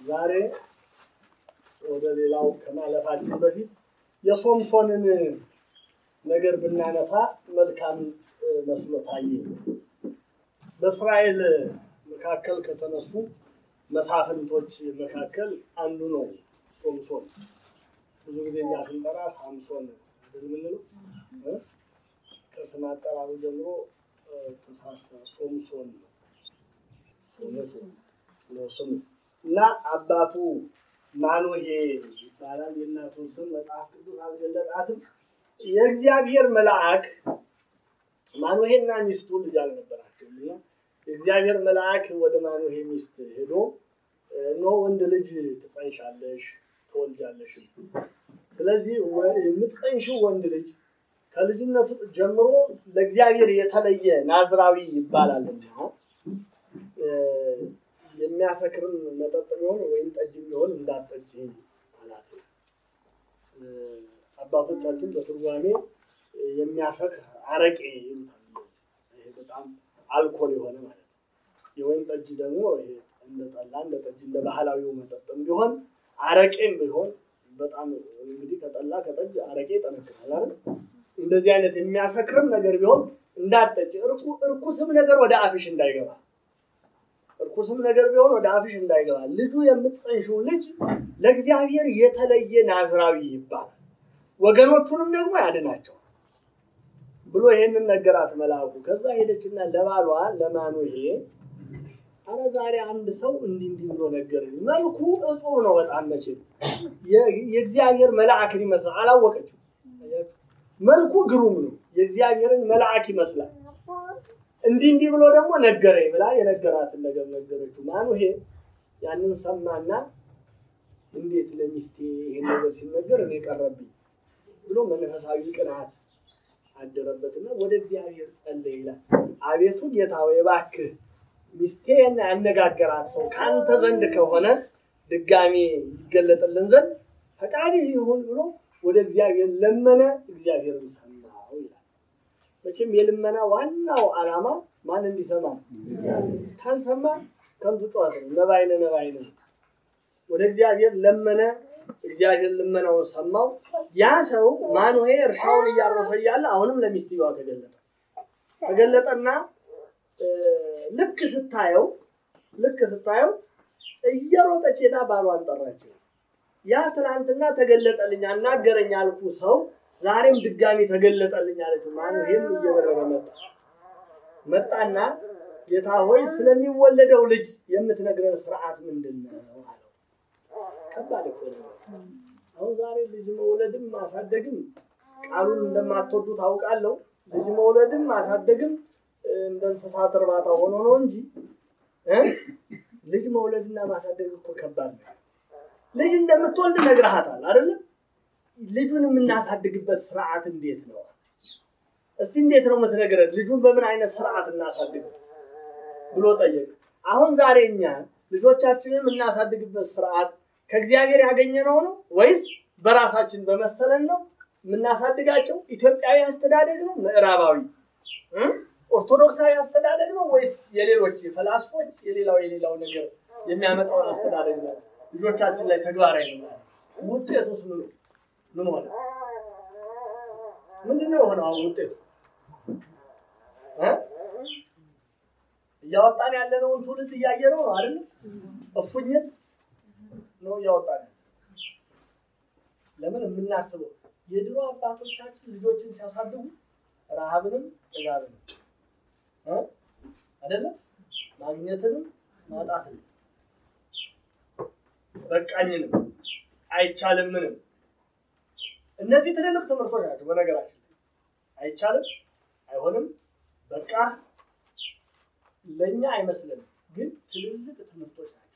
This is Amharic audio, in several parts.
ዛሬ ወደ ሌላው ከማለፋችን በፊት የሶምሶንን ነገር ብናነሳ መልካም መስሎ ታየ። በእስራኤል መካከል ከተነሱ መሳፍንቶች መካከል አንዱ ነው ሶምሶን። ብዙ ጊዜ እኛ ስንጠራ ሳምሶን የምንለው ከስም አጠራሩ ጀምሮ ተሳስተ ሶምሶን ነው ስሙ እና አባቱ ማኑሄ ይባላል። የእናቱን ስም መጽሐፍ ቅዱስ አልገለጣትም። የእግዚአብሔር መልአክ ማኑሄና ሚስቱ ልጅ አልነበራቸውም እና የእግዚአብሔር መልአክ ወደ ማኑሄ ሚስት ሄዶ እነሆ ወንድ ልጅ ትጸንሻለሽ፣ ትወልጃለሽ። ስለዚህ የምትጸንሽው ወንድ ልጅ ከልጅነቱ ጀምሮ ለእግዚአብሔር የተለየ ናዝራዊ ይባላልና የሚያሰክርም መጠጥ ቢሆን ወይም ጠጅ ቢሆን እንዳትጠጪ አላት። አባቶቻችን በትርጓሜ የሚያሰክር አረቄ ይሉታል። ይሄ በጣም አልኮል የሆነ ማለት ነው። የወይን ጠጅ ደግሞ ይሄ እንደ ጠላ እንደ ጠጅ እንደ ባህላዊው መጠጥም ቢሆን አረቄም ቢሆን በጣም እንግዲህ ከጠላ ከጠጅ አረቄ ይጠነክራል አይደል? እንደዚህ አይነት የሚያሰክርም ነገር ቢሆን እንዳትጠጪ፣ እርኩስም ነገር ወደ አፍሽ እንዳይገባ እርኩስም ነገር ቢሆን ወደ አፍሽ እንዳይገባ፣ ልጁ የምትጸንሽው ልጅ ለእግዚአብሔር የተለየ ናዝራዊ ይባላል፣ ወገኖቹንም ደግሞ ያድናቸዋል ብሎ ይሄንን ነገራት መልአኩ። ከዛ ሄደችና ለባሏ ለማኑሄ አረ ዛሬ አንድ ሰው እንዲህ እንዲህ ብሎ ነገረኝ። መልኩ እጹብ ነው በጣም መቼም የእግዚአብሔር መልአክን ይመስላል። አላወቀችው። መልኩ ግሩም ነው፣ የእግዚአብሔርን መልአክ ይመስላል። እንዲህ እንዲህ ብሎ ደግሞ ነገረኝ ብላ የነገራትን ነገር ነገረችው። ማኑሄ ያንን ሰማና እንዴት ለሚስቴ ይሄን ነገር ሲነገር እኔ ቀረብኝ ብሎ መንፈሳዊ ቅናት አደረበትና ወደ እግዚአብሔር ጸለየ ይላል። አቤቱ ጌታ ሆይ እባክህ ሚስቴን ያነጋገራት ሰው ከአንተ ዘንድ ከሆነ ድጋሜ ይገለጥልን ዘንድ ፈቃድህ ይሁን ብሎ ወደ እግዚአብሔር ለመነ። እግዚአብሔርን ሰማው ይላል። መቼም የልመና ዋናው ዓላማ ማን እንዲሰማ ካልሰማ ከንቱ ጨዋታ ነው። ነባይነ ነባይነ ወደ እግዚአብሔር ለመነ። እግዚአብሔር ልመናውን ሰማው። ያ ሰው ማኑሄ እርሻውን እያረሰ እያለ አሁንም ለሚስትየዋ ተገለጠ ተገለጠና ልክ ስታየው ልክ ስታየው እየሮጠች ሄዳ ባሏን ጠራችው። ያ ትናንትና ተገለጠልኝ አናገረኝ አልኩ ሰው ዛሬም ድጋሚ ተገለጠልኝ አለችው። ማኑሄም እየበረረ መጣ መጣና ጌታ ሆይ ስለሚወለደው ልጅ የምትነግረን ስርዓት ምንድን ነው አለው። ከባድ እኮ ነው። አሁን ዛሬ ልጅ መውለድም ማሳደግም ቃሉን እንደማትወዱ ታውቃለሁ። ልጅ መውለድም ማሳደግም እንደ እንስሳት እርባታ ሆኖ ነው እንጂ ልጅ መውለድና ማሳደግ እኮ ከባድ ነው። ልጅ እንደምትወልድ ነግረሃታል አይደለም? ልጁን የምናሳድግበት ስርዓት እንዴት ነው? እስቲ እንዴት ነው የምትነግረን? ልጁን በምን አይነት ስርዓት እናሳድግ ብሎ ጠየቅ። አሁን ዛሬ እኛ ልጆቻችንን የምናሳድግበት ስርዓት ከእግዚአብሔር ያገኘነው ነው ወይስ በራሳችን በመሰለን ነው የምናሳድጋቸው? ኢትዮጵያዊ አስተዳደግ ነው? ምዕራባዊ ኦርቶዶክሳዊ አስተዳደግ ነው ወይስ የሌሎች ፈላስፎች የሌላው የሌላው ነገር የሚያመጣውን አስተዳደግ ነው ልጆቻችን ላይ ተግባራዊ ነው? ውጤቱስ ምን ምን ሆነ? ምንድን ነው የሆነው? አሁን ውጤቱ እያወጣን ያለነውን ትውልድ እያየነው ነው አይደል? እፉኝት ነው እያወጣን ለምን የምናስበው የድሮ አባቶቻችን ልጆችን ሲያሳድጉ ረሃብንም ጥጋብንም አይደለም ማግኘትንም ማጣትንም በቃኝንም አይቻልምንም እነዚህ ትልልቅ ትምህርቶች ናቸው። በነገራችን አይቻልም፣ አይሆንም፣ በቃ ለእኛ አይመስልንም፣ ግን ትልልቅ ትምህርቶች ናቸው።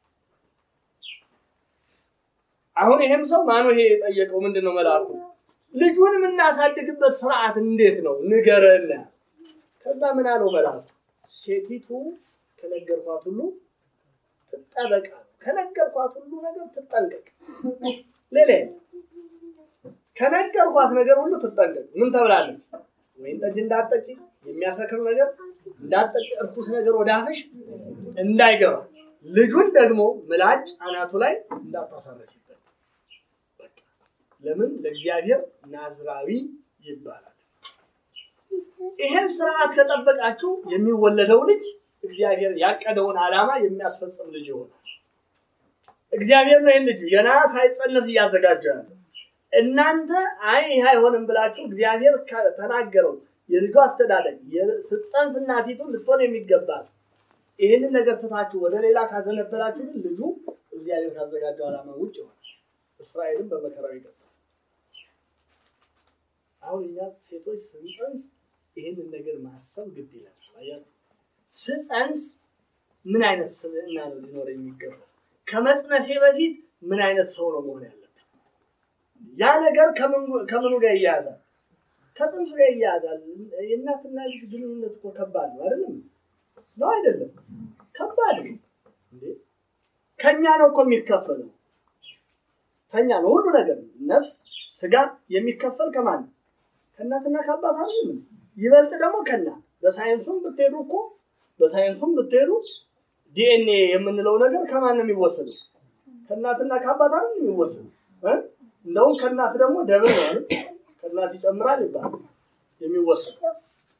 አሁን ይሄም ሰው ማኑሄ የጠየቀው ምንድን ነው? መልአኩ ልጁን የምናሳድግበት ስርዓት እንዴት ነው ንገረን። ከዛ ምን አለው መልአኩ? ሴቲቱ ከነገርኳት ሁሉ ትጠበቃ፣ ከነገርኳት ሁሉ ነገር ትጠንቀቅ። ሌላ ከነገርኳት ነገር ሁሉ ትጠንቀቅ። ምን ተብላለች? ወይን ጠጅ እንዳትጠጪ፣ የሚያሰክር ነገር እንዳትጠጪ፣ እርኩስ ነገር ወደ አፍሽ እንዳይገባ፣ ልጁን ደግሞ ምላጭ አናቱ ላይ እንዳታሳረፊበት። በቃ ለምን ለእግዚአብሔር ናዝራዊ ይባላል። ይሄን ስርዓት ከጠበቃችሁ የሚወለደው ልጅ እግዚአብሔር ያቀደውን ዓላማ የሚያስፈጽም ልጅ ይሆናል። እግዚአብሔር ነው ይህን ልጅ ገና ሳይጸነስ እያዘጋጀ ያለ። እናንተ አይ ይህ አይሆንም ብላችሁ እግዚአብሔር ከተናገረው የልጁ አስተዳደግ ስትጸንስ እናቲቱ ልትሆን የሚገባል ይህንን ነገር ትታችሁ ወደ ሌላ ካዘነበላችሁ ግን ልጁ እግዚአብሔር ካዘጋጀው ዓላማ ውጭ ይሆናል። እስራኤልም በመከራው ይቀጥላል። አሁን እኛ ሴቶች ስንጸንስ ይህንን ነገር ማሰብ ግድ ይላል። አያችሁ፣ ስጸንስ ምን አይነት ስብዕና ነው ሊኖር የሚገባው? ከመጽነሴ በፊት ምን አይነት ሰው ነው መሆን ያለብን? ያ ነገር ከምኑ ጋር ይያያዛል? ከጽንሱ ጋር ይያያዛል። የእናትና ልጅ ግንኙነት እኮ ከባድ ነው አይደለም? ነው አይደለም? ከባድ ነው እንዴ! ከኛ ነው እኮ የሚከፈለው። ከኛ ነው ሁሉ ነገር፣ ነፍስ ስጋ የሚከፈል ከማን ነው? ከእናትና ከአባት አይደለም? ይበልጥ ደግሞ ከእናት በሳይንሱም ብትሄዱ እኮ በሳይንሱም ብትሄዱ ዲኤንኤ የምንለው ነገር ከማን ነው የሚወሰደው? ከእናትና ከአባት አይደለም የሚወሰደው። እንደውም ከእናት ደግሞ ደብል ነው አይደል? ከእናት ይጨምራል ይባላል የሚወሰደው።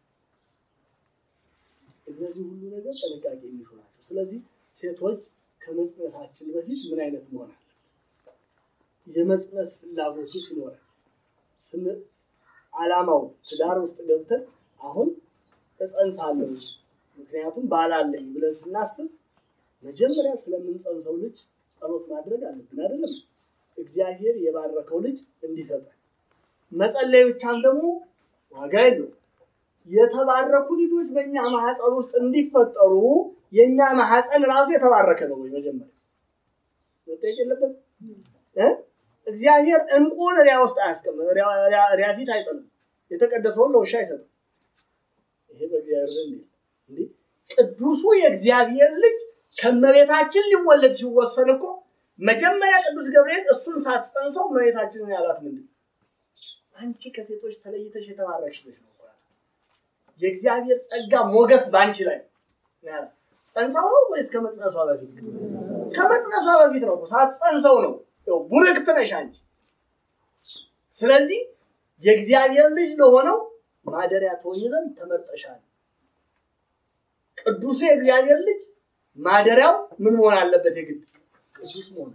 እነዚህ ሁሉ ነገር ጥንቃቄ የሚሹ ናቸው። ስለዚህ ሴቶች ከመጽነሳችን በፊት ምን አይነት መሆን አለ? የመጽነስ ፍላጎቱ ሲኖረን ስን ዓላማው ትዳር ውስጥ ገብተን አሁን እጸንሳለሁ ምክንያቱም ባላለኝ ብለን ስናስብ መጀመሪያ ስለምንጸንሰው ልጅ ጸሎት ማድረግ አለብን አይደለም? እግዚአብሔር የባረከው ልጅ እንዲሰጠን መጸለይ ብቻም ደግሞ ዋጋ የለው። የተባረኩ ልጆች በእኛ ማህፀን ውስጥ እንዲፈጠሩ የእኛ ማህፀን ራሱ የተባረከ ነው ወይ? መጀመሪያ መጠየቅ የለበት እግዚአብሔር እንቁን ሪያ ውስጥ አያስቀምጥ፣ ሪያ ፊት አይጥልም። የተቀደሰውን ለውሻ አይሰጥም። ይሄ በእግዚአብሔር ዘንድ እንዲህ ቅዱሱ የእግዚአብሔር ልጅ ከመቤታችን ሊወለድ ሲወሰን እኮ መጀመሪያ ቅዱስ ገብርኤል እሱን ሳትጸንሰው እመቤታችንን ያላት ምንድን አንቺ ከሴቶች ተለይተሽ የተባረክሽ ነሽ ነው። የእግዚአብሔር ጸጋ ሞገስ በአንቺ ላይ ጸንሳው ነው ወይስ ከመጽነሷ በፊት? ከመጽነሷ በፊት ነው። ሳትጸንሰው ነው። ቡርክት ነሽ አንቺ። ስለዚህ የእግዚአብሔር ልጅ ለሆነው ማደሪያ ትሆኚ ዘንድ ተመርጠሻል። ቅዱሱ የእግዚአብሔር ልጅ ማደሪያው ምን መሆን አለበት? የግድ ቅዱስ መሆን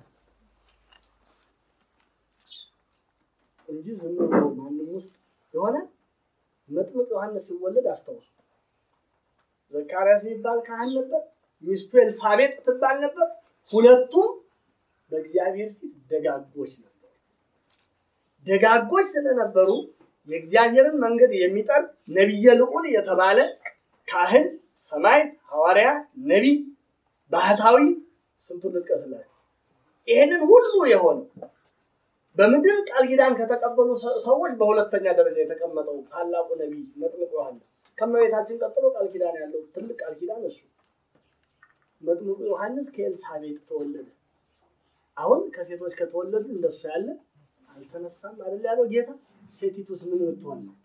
እንጂ ዝም ብሎ ማንም ውስጥ የሆነ መጥምቅ ዮሐንስ ሲወለድ አስታውሱ። ዘካርያስ የሚባል ካህን ነበር፣ ሚስቱ ኤልሳቤጥ ትባል ነበር። ሁለቱም በእግዚአብሔር ፊት ደጋጎች ነበሩ። ደጋጎች ስለነበሩ የእግዚአብሔርን መንገድ የሚጠር ነቢየ ልዑል የተባለ ካህን፣ ሰማዕት፣ ሐዋርያ፣ ነቢይ፣ ባህታዊ ስንቱን ልጥቀስላችሁ። ይህንን ሁሉ የሆነ በምድር ቃል ኪዳን ከተቀበሉ ሰዎች በሁለተኛ ደረጃ የተቀመጠው ታላቁ ነቢይ መጥምቅ ዮሐንስ ከእመቤታችን ቀጥሎ ቃል ኪዳን ያለው ትልቅ ቃል ኪዳን እሱ መጥምቁ ዮሐንስ ከኤልሳቤጥ ተወለደ። አሁን ከሴቶች ከተወለዱ እንደሱ ያለ አልተነሳም አይደል ያለው ጌታ። ሴቲቱስ ምን ብትሆን ነው?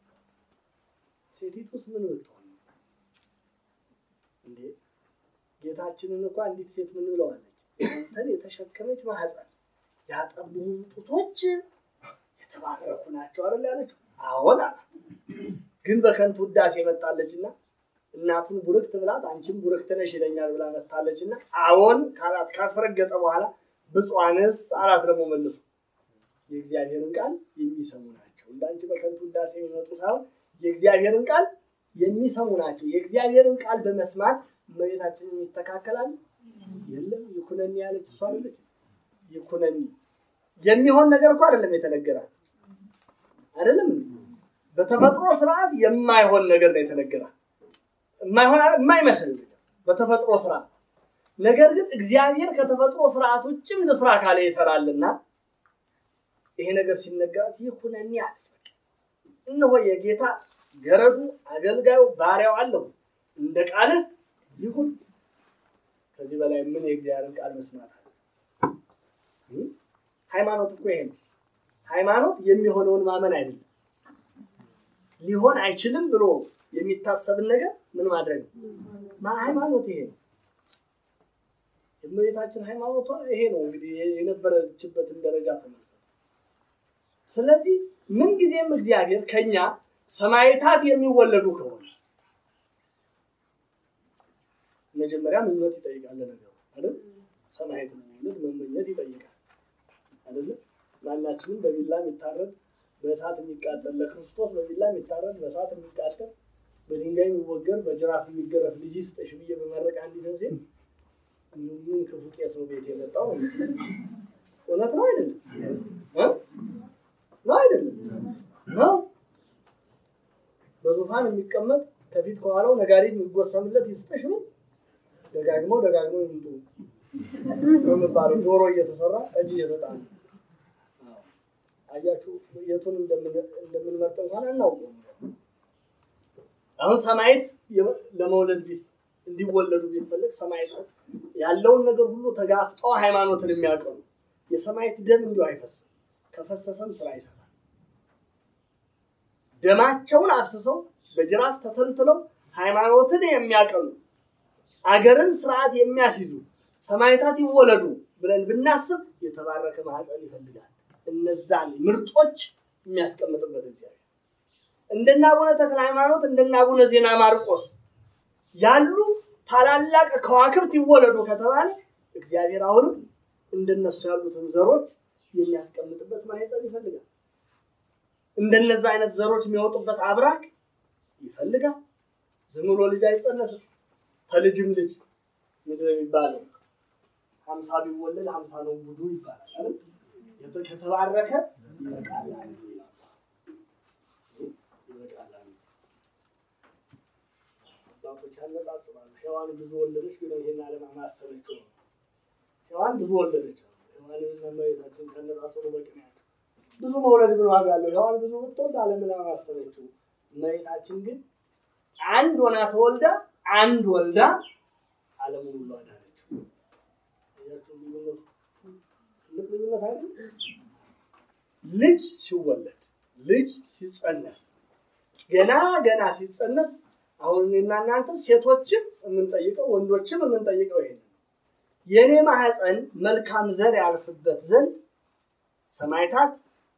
ሴቲቱስ ምን ብትሆን ነው እንዴ? ጌታችንን እንኳ አንዲት ሴት ምን ብለዋለች? አንተን የተሸከመች ማህፀን ያጠቡን ጡቶች የተባረኩ ናቸው አይደል ያለችው። አዎን አላት። ግን በከንቱ ውዳሴ መጣለችና እናቱን ቡርክት ብላት አንቺም ቡርክት ነሽ ይለኛል ብላ መታለችና አዎን ካላት ካስረገጠ በኋላ ብፁዓንስ አላት ደግሞ መልሱ የእግዚአብሔርን ቃል የሚሰሙ ናቸው። እንዳንቺ በከንቱ ውዳሴ የሚመጡ ሳይሆን የእግዚአብሔርን ቃል የሚሰሙ ናቸው። የእግዚአብሔርን ቃል በመስማት እመቤታችንን ይተካከላል። የለም ይኩነኒ ያለች እሷ አለች። ይኩነኒ የሚሆን ነገር እኮ አይደለም የተነገራት አይደለም። በተፈጥሮ ስርዓት የማይሆን ነገር ነው የተነገራት፣ የማይሆን የማይመስል ነገር በተፈጥሮ ስርዓት። ነገር ግን እግዚአብሔር ከተፈጥሮ ስርዓት ውጭም ለስራ ካለ ይሰራልና ይሄ ነገር ሲነገራት ይኩነኒ አለች። እነሆ የጌታ ገረዱ አገልጋዩ ባሪያው አለሁ እንደ ቃልህ ይሁን። ከዚህ በላይ ምን የእግዚአብሔርን ቃል መስማት አለ? ሃይማኖት እኮ ይሄ ነው። ሃይማኖት የሚሆነውን ማመን አይደለም። ሊሆን አይችልም ብሎ የሚታሰብን ነገር ምን ማድረግ ነው? ሃይማኖት ይሄ ነው። የእመቤታችን ሃይማኖቷ ይሄ ነው እንግዲህ የነበረችበትን ደረጃ ተመልከቱ። ስለዚህ ምንጊዜም እግዚአብሔር ከኛ ሰማዕታት የሚወለዱ ከሆነ መጀመሪያ ምኞት ይጠይቃል ነገሩ አይደል? ሰማዕት መውለድ መመኘት ይጠይቃል አይደለ? ማናችንም በቢላ የሚታረድ በእሳት የሚቃጠል ለክርስቶስ በቢላ የሚታረድ በእሳት የሚቃጠል በድንጋይ የሚወገር በጅራፍ የሚገረፍ ልጅ ስጠሽ ብዬ በመረቅ አንዲት ሴት ምን ክፉ ቄስ ነው ቤት የመጣው? እውነት ነው አይደለም? ነው አይደለም? ነው በዙፋን የሚቀመጥ ከፊት ከኋላው ነጋሪት የሚጎሰምለት ይስጥሽ ነው። ደጋግመው ደጋግመው ይምጡ የሚባለው ዶሮ እየተሰራ ጠጅ እየተጣለ አያችሁ፣ የቱን እንደምንመርጥ እንኳን አናውቀው። አሁን ሰማዕት ለመውለድ እንዲወለዱ ቢፈለግ ሰማዕት ያለውን ነገር ሁሉ ተጋፍጠው ሃይማኖትን የሚያቀኑ የሰማዕት ደም እንዲሁ አይፈስም። ከፈሰሰም ስራ ይሰራል። ደማቸውን አፍስሰው በጅራፍ ተተልትለው ሃይማኖትን የሚያቀኑ አገርን ስርዓት የሚያስይዙ ሰማዕታት ይወለዱ ብለን ብናስብ የተባረከ ማህፀን ይፈልጋል። እነዛን ምርጦች የሚያስቀምጥበት እግዚአብሔር እንደነ አቡነ ተክለ ሃይማኖት እንደነ አቡነ ዜና ማርቆስ ያሉ ታላላቅ ከዋክብት ይወለዱ ከተባለ እግዚአብሔር አሁንም እንደነሱ ያሉትን ዘሮች የሚያስቀምጥበት ማህፀን ይፈልጋል። እንደነዛ አይነት ዘሮች የሚወጡበት አብራክ ይፈልጋል። ዝም ብሎ ልጅ አይጸነስም። ከልጅም ልጅ ምድር የሚባለው ሀምሳ ቢወለድ ሀምሳ ነው ጉዱ ይባላል አይደል? ከተባረከ ይበቃል አንዱ ይበቃል አንዱ። አባቶች ያነጻጽራሉ። ሔዋን ብዙ ወለደች፣ ግን ይሄን ዓለም አማሰለችው ነው። ሔዋን ብዙ ወለደች። ሔዋንንና እመቤታችን ካነጻጽሩ በቂ ናቸው። ብዙ መውለድ ምን ዋጋ አለው? ሔዋን ብዙ ብትወልድ ዓለምን አማሰለችው። እመቤታችን ግን አንድ ሆና ተወልዳ አንድ ወልዳ ዓለሙን ሁሉ አዳነችው። ትልቅ ልዩነት አይደል? ልጅ ሲወለድ ልጅ ሲጸነስ ገና ገና ሲጸነስ አሁን እኔና እናንተ ሴቶችም የምንጠይቀው ወንዶችም የምንጠይቀው ይሄ የእኔ ማህፀን መልካም ዘር ያልፍበት ዘንድ ሰማዕታት፣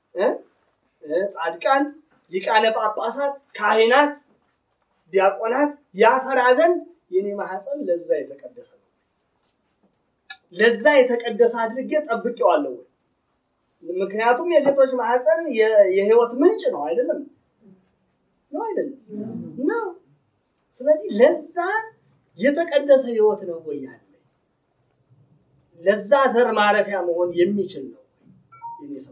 ጻድቃን፣ ሊቃነ ጳጳሳት፣ ካህናት፣ ዲያቆናት ያፈራ ዘንድ የኔ ማህፀን ለዛ የተቀደሰ ነው። ለዛ የተቀደሰ አድርጌ ጠብቄዋለሁ። ምክንያቱም የሴቶች ማህፀን የህይወት ምንጭ ነው አይደለም? ነው አይደለም? ነው። ስለዚህ ለዛ የተቀደሰ ህይወት ነው ወይ ያለ ለዛ ዘር ማረፊያ መሆን የሚችል ነው የኔ ሰው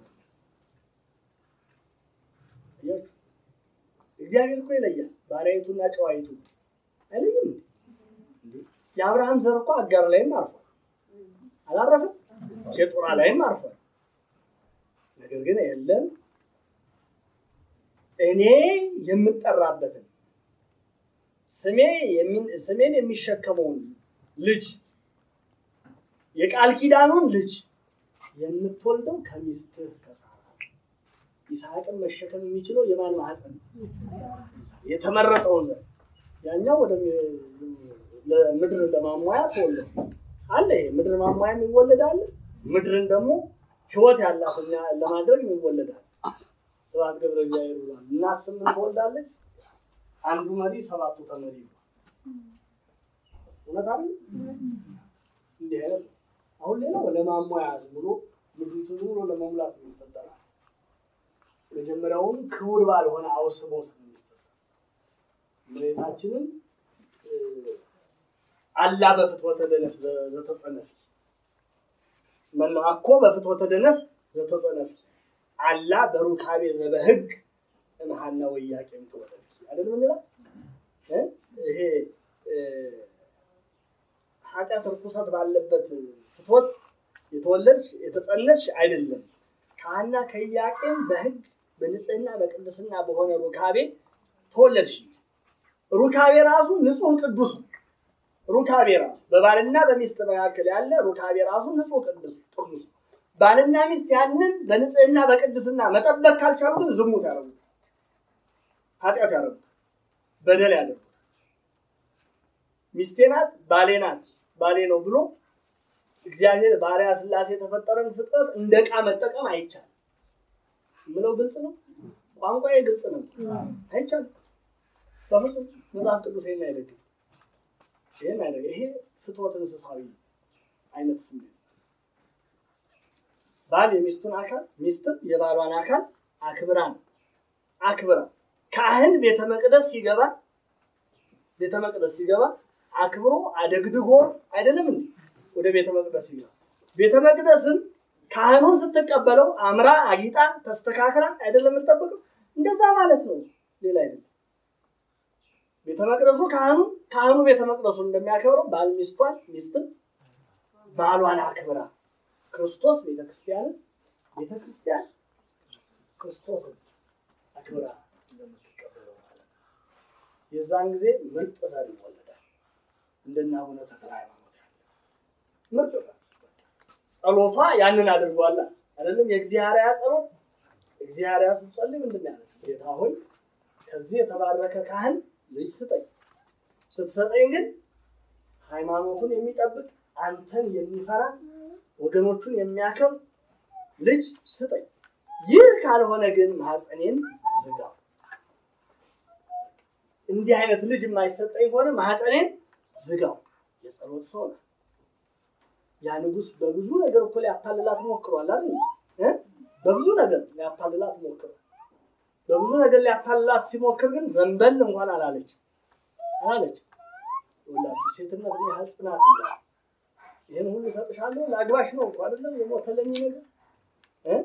እግዚአብሔር እኮ ይለያል። ባሪያይቱና ጨዋይቱ አይለይም። የአብርሃም ዘር እኮ አጋር ላይም አርፏል፣ አላረፈም? ሴጡራ ላይም አርፏል። ነገር ግን የለም እኔ የምጠራበትን ስሜ ስሜን የሚሸከመውን ልጅ የቃል ኪዳኑን ልጅ የምትወልደው ከሚስትህ ከሳራ ይስሐቅን መሸከም የሚችለው የማን ማህፀን? የተመረጠውን ዘር ያኛው ወደ ምድር ለማሟያ ተወለደ አለ። ይሄ ምድር ማሟያ የሚወለድ አለ። ምድርን ደግሞ ህይወት ያላት ለማድረግ የሚወለዳል። ስብሐት ገብረ እግዚአብሔር ብሏል። እናት ስምንት ትወልዳለች፣ አንዱ መሪ ሰባቱ ተመሪ ነው። እውነት አይደል? እንዲህ አይነት አሁን ሌላው ለማሟያ ዝም ብሎ ምድሪቱ ዝም ብሎ ለመሙላት የሚፈጠራል። መጀመሪያውኑ ክቡር ባልሆነ አውስቦ ስለሚፈጠር መሬታችንን አላ በፍትወተ ደነስ ዘተጸነስኪ መላ አኮ በፍትወተ ደነስ ዘተጸነስኪ አላ በሩካቤ ዘበህግ እምሃና ወያቄም ትወለድኪ አይደል ምንላ ይሄ ኃጢአት ርኩሰት ባለበት ፍትወት የተወለድሽ የተጸነስሽ አይደለም። ከሐና ከኢያቄም በህግ በንጽህና በቅድስና በሆነ ሩካቤ ተወለድሽ። ሩካቤ ራሱ ንጹህ ቅዱስ ነው። ሩካቤ ራሱ በባልና በሚስት መካከል ያለ ሩካቤ ራሱ ንጹህ ቅዱስ ቅዱስ ነው። ባልና ሚስት ያንን በንጽህና በቅድስና መጠበቅ ካልቻሉ ግን ዝሙት ያደርጉታል፣ ኃጢአት ያደርጉታል፣ በደል ያደርጉታል። ሚስቴ ናት ባሌ ናት ባሌ ነው ብሎ እግዚአብሔር ባሪያ ስላሴ የተፈጠረን ፍጥረት እንደ ዕቃ መጠቀም አይቻልም። ምለው ግልጽ ነው። ቋንቋዬ ግልጽ ነው። አይቻልም። በፍጹም መጽሐፍ ቅዱስ ይህን አይደግም። ይህን አይደግም። ይሄ ፍትወት እንስሳዊ አይነት ስሜት ባል የሚስቱን አካል ሚስትም የባሏን አካል አክብራ ነው አክብራ ካህን ቤተ መቅደስ ሲገባ ቤተ መቅደስ ሲገባ አክብሮ አደግድጎ አይደለም እንዴ ወደ ቤተ መቅደስ ሲገባ ቤተ መቅደስም ካህኑን ስትቀበለው አምራ አጊጣ ተስተካክላ አይደለም የምትጠብቀው እንደዛ ማለት ነው ሌላ አይደለም ቤተ መቅደሱ ካህኑ ካህኑ ቤተ መቅደሱን እንደሚያከብረው ባል ሚስቷን ሚስትም ባሏን አክብራ ክርስቶስ ቤተክርስቲያንን ቤተክርስቲያን ክርስቶስን አክብራ እንደምትቀበለው ማለት ነው። የዛን ጊዜ ምርጥ ዘር ይወለዳል። እንደነ አቡነ ተክለ ሃይማኖት ያለ ምርጥ ዘር ጸሎቷ ያንን አድርጓላ አይደለም። የእግዚአብሔር ጸሎት እግዚአብሔር ስትጸልይ ምንድን ያለ ጌታ ሆይ ከዚህ የተባረከ ካህን ልጅ ስጠኝ። ስትሰጠኝ ግን ሃይማኖቱን የሚጠብቅ አንተን የሚፈራ ወገኖቹን የሚያከብር ልጅ ስጠኝ። ይህ ካልሆነ ግን ማህፀኔን ዝጋው። እንዲህ አይነት ልጅ የማይሰጠኝ ከሆነ ማህፀኔን ዝጋው። የጸሎት ሰው ነው። ያ ንጉሥ በብዙ ነገር እኮ ሊያታልላት ሞክሯል አይደል? እ? በብዙ ነገር ሊያታልላት ሞክሯል። በብዙ ነገር ሊያታልላት ሲሞክር ግን ዘንበል እንኳን አላለች አላለች። ሁላችሁ ሴትነት ምን ያህል ጽናት እንዳለ ይህን ሁሉ እሰጥሻለሁ ለአግባሽ ነው እኮ አይደለም የሞተለኝ ነገር እ?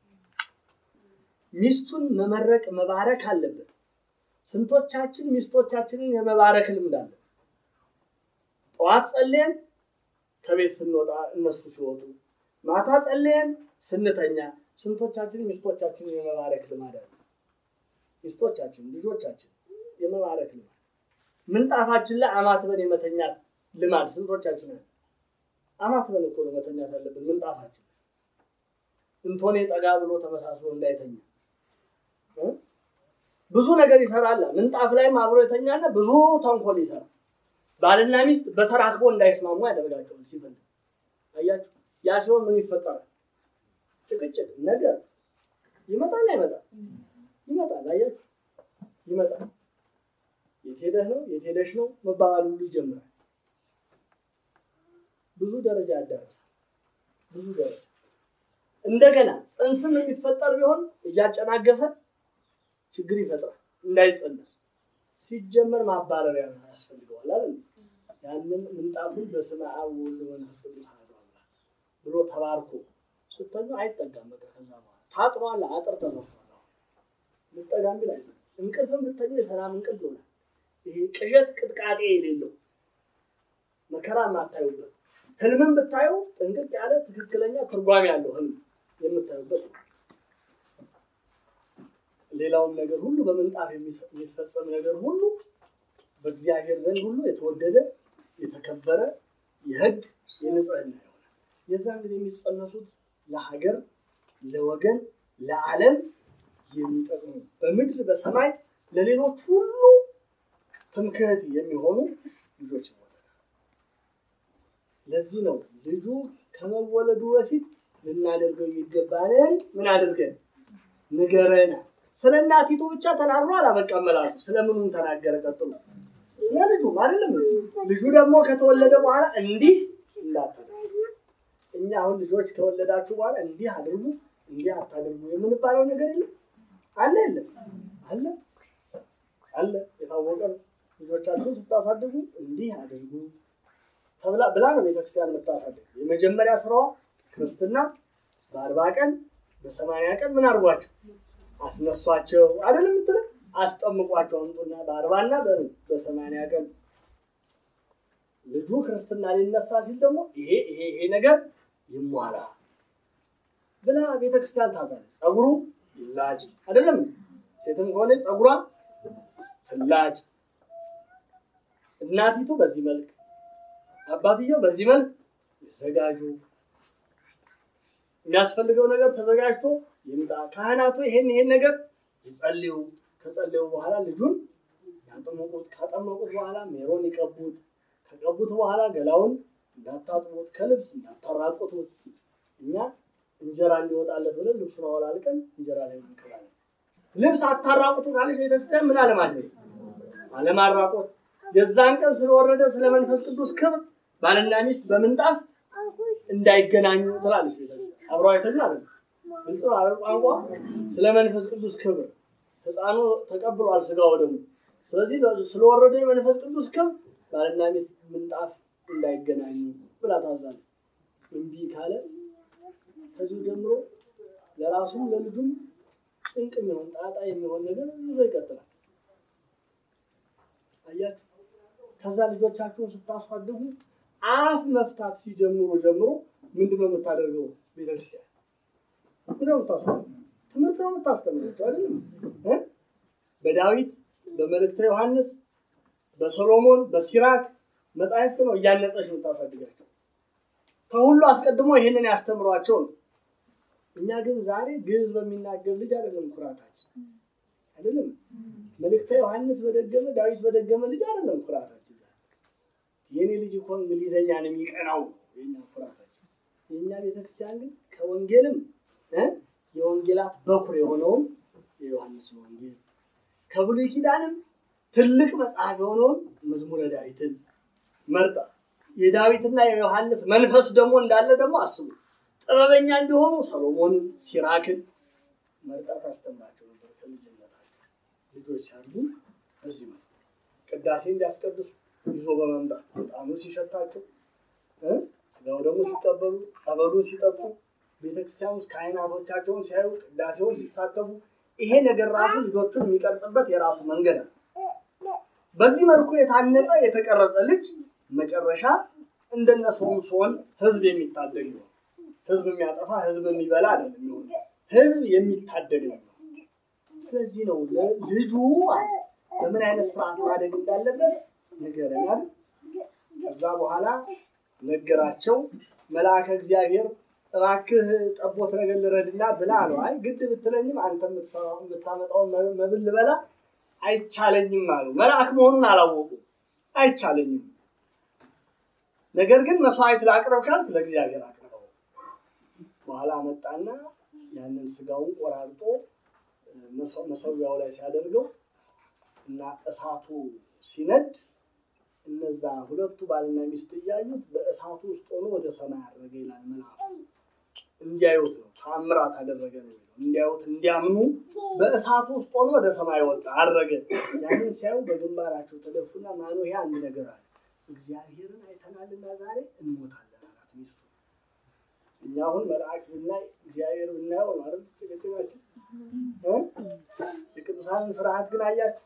ሚስቱን መመረቅ መባረክ አለበት። ስንቶቻችን ሚስቶቻችንን የመባረክ ልምድ አለ። ጠዋት ጸልየን ከቤት ስንወጣ እነሱ ሲወጡ፣ ማታ ጸልየን ስንተኛ፣ ስንቶቻችን ሚስቶቻችንን የመባረክ ልማድ አለ። ሚስቶቻችን ልጆቻችን የመባረክ ልማድ ምንጣፋችን ላይ አማትበን የመተኛት ልማድ ስንቶቻችን አለ። አማትበን እኮ ነው መተኛት ያለብን ምንጣፋችን እንቶኔ ጠጋ ብሎ ተመሳስሎ እንዳይተኛ ብዙ ነገር ይሰራል። ምንጣፍ ላይም አብሮ የተኛና ብዙ ተንኮል ይሰራል። ባልና ሚስት በተራክቦ እንዳይስማሙ ያደርጋቸዋል ሲፈልግ። አያችሁ፣ ያ ሲሆን ምን ይፈጠራል? ጭቅጭቅ ነገር ይመጣል። አይመጣም? ይመጣል። አያችሁ፣ ይመጣል። የት ሄደህ ነው የት ሄደሽ ነው መባባል ሁሉ ይጀምራል። ብዙ ደረጃ ያዳርሳል። ብዙ ደረጃ እንደገና ጽንስም የሚፈጠር ቢሆን እያጨናገፈ ችግር ይፈጥራል። እንዳይጸነስ ሲጀመር ማባረሪያ ያስፈልገዋል አለ። ያንን ምንጣፉን በስመ አብ ወወልድ ወመንፈስ ቅዱስ አሐዱ አምላክ ብሎ ተባርኮ ስተኙ አይጠጋም። በቃ ከዛ በኋላ ታጥሯል፣ አጥር ተዘርፏል። ልጠጋም ቢል አይ እንቅልፍም ብተኙ የሰላም እንቅልፍ ይሆናል። ይሄ ቅዠት ቅጥቃጤ የሌለው መከራ የማታዩበት ህልምን ብታዩ ጥንቅቅ ያለ ትክክለኛ ትርጓሜ ያለው ህልም የምታዩበት ነው። ሌላውም ነገር ሁሉ በምንጣፍ የሚፈጸም ነገር ሁሉ በእግዚአብሔር ዘንድ ሁሉ የተወደደ የተከበረ የህግ የንጽህና ይሆናል። የዛን ጊዜ የሚጸነሱት ለሀገር፣ ለወገን፣ ለዓለም የሚጠቅሙ በምድር በሰማይ ለሌሎች ሁሉ ትምክህት የሚሆኑ ልጆች ይወለዳል። ለዚህ ነው ልጁ ከመወለዱ በፊት ልናደርገው የሚገባንን ምን አድርገን ንገረን። ስለ እናቲቱ ብቻ ተናግሮ አላበቃም መላኩ። ስለምኑም ተናገረ? ቀጥሎ ስለ ልጁ አይደለም። ልጁ ደግሞ ከተወለደ በኋላ እንዲህ እንዳታደርጉ። እኛ አሁን ልጆች ከወለዳችሁ በኋላ እንዲህ አድርጉ፣ እንዲህ አታድርጉ የምንባለው ነገር የለም አለ የለም አለ አለ። የታወቀ ነው። ልጆቻችሁን ስታሳድጉ እንዲህ አድርጉ ተብላ ብላ ነው ቤተክርስቲያን የምታሳድግ። የመጀመሪያ ስራዋ ክርስትና በአርባ ቀን በሰማንያ ቀን ምን አድርጓቸው አስነሷቸው አይደለም የምትለው አስጠምቋቸው አምጡና በአርባና በሰማንያ ቀን ልጁ ክርስትና ሊነሳ ሲል ደግሞ ይሄ ይሄ ይሄ ነገር ይሟላ ብላ ቤተክርስቲያን ታዛለች። ጸጉሩ ይላጭ አይደለም ሴትም ከሆነ ጸጉሯ ትላጭ፣ እናቲቱ በዚህ መልክ አባትየው በዚህ መልክ ይዘጋጁ። የሚያስፈልገው ነገር ተዘጋጅቶ ይምጣ። ካህናቱ ይሄን ይሄን ነገር ይጸልዩ። ከጸለዩ በኋላ ልጁን ያጠመቁት። ካጠመቁት በኋላ ሜሮን ይቀቡት። ከቀቡት በኋላ ገላውን እንዳታጥቦት ከልብስ እንዳታራቆቱት እኛ እንጀራ እንዲወጣለት ብለን ልብሱን አወላልቀን እንጀራ ላይ ማንከባለን። ልብስ አታራቁቱ ካለች ቤተክርስቲያን ምን አለማድረግ አለማራቆት። የዛን ቀን ስለወረደ ስለ መንፈስ ቅዱስ ክብር ባልና ሚስት በምንጣፍ እንዳይገናኙ ትላለች ቤተክርስቲያን። አብረው አይተኙ አለ ግልጽ ነው አይደል? ቋንቋ ስለ መንፈስ ቅዱስ ክብር ሕፃኑ ተቀብሏል ስጋው ደግሞ። ስለዚህ ስለወረደ የመንፈስ ቅዱስ ክብር ባልና ሚስት ምንጣፍ እንዳይገናኙ ብላ ታዛለች። እምቢ ካለ ከዚሁ ጀምሮ ለራሱም ለልጁም ጭንቅ የሚሆን ጣጣ የሚሆን ነገር ይዞ ይቀጥላል። አያችሁ፣ ከዛ ልጆቻችሁን ስታሳድጉ አፍ መፍታት ሲጀምሩ ጀምሮ ምንድን ነው የምታደርገው? ቤተክርስቲያን ምንድን ነው የምታስተምረው? ትምህርት ነው የምታስተምራቸው አይደለም እ በዳዊት በመልእክተ ዮሐንስ በሰሎሞን በሲራክ መጻሕፍት ነው እያነጸች የምታሳድጋቸው። ከሁሉ አስቀድሞ ይህንን ያስተምሯቸው ነው። እኛ ግን ዛሬ ግዕዝ በሚናገር ልጅ አይደለም ኩራታችን፣ አይደለም መልእክተ ዮሐንስ በደገመ ዳዊት በደገመ ልጅ አይደለም ኩራታችን። የእኔ ልጅ እኮ እንግሊዘኛን የሚቀናው የኛ ኩራታችን። የእኛ ቤተክርስቲያን ግን ከወንጌልም እ የወንጌላት በኩር የሆነውን የዮሐንስ ወንጌል ከብሉይ ኪዳንም ትልቅ መጽሐፍ የሆነውን መዝሙረ ዳዊትን መርጣ የዳዊትና የዮሐንስ መንፈስ ደግሞ እንዳለ ደግሞ አስቡ። ጥበበኛ እንዲሆኑ ሰሎሞንን፣ ሲራክን መርጣ ታስተምራቸው ነበር ከልጅነታቸው። ልጆች ሲያድጉ በዚህ ነው ቅዳሴ እንዲያስቀድሱ ይዞ በመምጣት ዕጣኑ ሲሸታቸው እ ስጋው ደግሞ ሲቀበሉ ጸበሉን ሲጠጡ ቤተክርስቲያን ውስጥ ካህናቶቻቸውን ሲያዩ ቅዳሴውን ሲሳተፉ ይሄ ነገር ራሱ ልጆቹን የሚቀርጽበት የራሱ መንገድ ነው። በዚህ መልኩ የታነጸ የተቀረጸ ልጅ መጨረሻ እንደነ ሶምሶን ህዝብ የሚታደግ ነው። ህዝብ የሚያጠፋ ህዝብ የሚበላ አይደለም የሚሆን ህዝብ የሚታደግ ነው። ስለዚህ ነው ልጁ በምን አይነት ስርዓት ማደግ እንዳለበት ንገረናል። ከዛ በኋላ ነገራቸው። መልአከ እግዚአብሔር እባክህ ጠቦት ነገር ልረድና ብላ ነው። አይ ግድ ብትለኝም አንተ የምታመጣውን መብል ልበላ አይቻለኝም አሉ። መልአክ መሆኑን አላወቁ። አይቻለኝም፣ ነገር ግን መስዋዕት ላቅርብ ካልክ ለእግዚአብሔር አቅርበው። በኋላ መጣና ያንን ስጋውን ቆራርጦ መሰዊያው ላይ ሲያደርገው እና እሳቱ ሲነድ እነዛ ሁለቱ ባልና ሚስት እያዩት በእሳቱ ውስጥ ሆኖ ወደ ሰማይ አድረገ ይላል መልአኩ። እንዲያዩት ነው ተአምራት አደረገ ነው የሚለው። እንዲያዩት እንዲያምኑ በእሳቱ ውስጥ ሆኖ ወደ ሰማይ ወጣ አድረገ። ያንን ሲያዩ በግንባራቸው ተደፉና ማኖ ይሄ አንድ ነገር አለ እግዚአብሔርን አይተናልና ዛሬ እንሞታለን አላት ሚስቱ። እኛ አሁን መልአክ ብናይ እግዚአብሔር ብናየው ነው አይደል ጭቅጭቃችን። የቅዱሳንን ፍርሃት ግን አያችሁ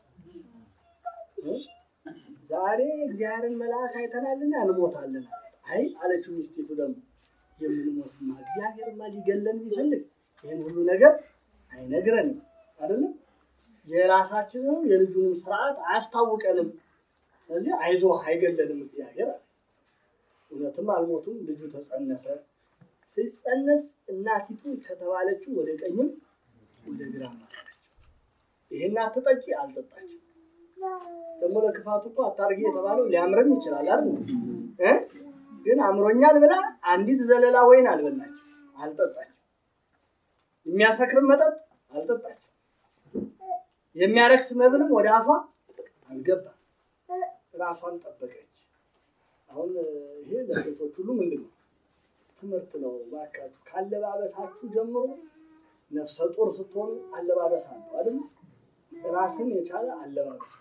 ዛሬ እግዚአብሔርን መልአክ አይተናልና እንሞታለን። አይ አለችው ሚስቲቱ ደግሞ የምንሞትማ እግዚአብሔርማ ሊገለን ቢፈልግ ይህን ሁሉ ነገር አይነግረንም አይደለም። የራሳችንን የልጁንም ስርዓት አያስታውቀንም። ስለዚህ አይዞ አይገለንም እግዚአብሔር አለ። እውነትም አልሞቱም። ልጁ ተጸነሰ። ሲጸነስ እናቲቱ ከተባለችው ወደ ቀኝም ወደ ግራ ማለች። ይሄን አትጠጪ አልጠጣችም። ደግሞ ለክፋቱ እኮ አታርጊ የተባለው ሊያምርም ይችላል አይደል እ ግን አምሮኛል ብላ አንዲት ዘለላ ወይን አልበላችም፣ አልጠጣችም። የሚያሰክርም መጠጥ አልጠጣችም። የሚያረክስ መብልም ወደ አፏ አልገባም። ራሷን ጠበቀች። አሁን ይሄ ለሴቶች ሁሉ ምንድን ነው ትምህርት ነው። እባካችሁ ካለባበሳችሁ ጀምሮ ነፍሰ ጡር ስትሆኑ አለባበስ አለው አይደል? ራስን የቻለ አለባበስ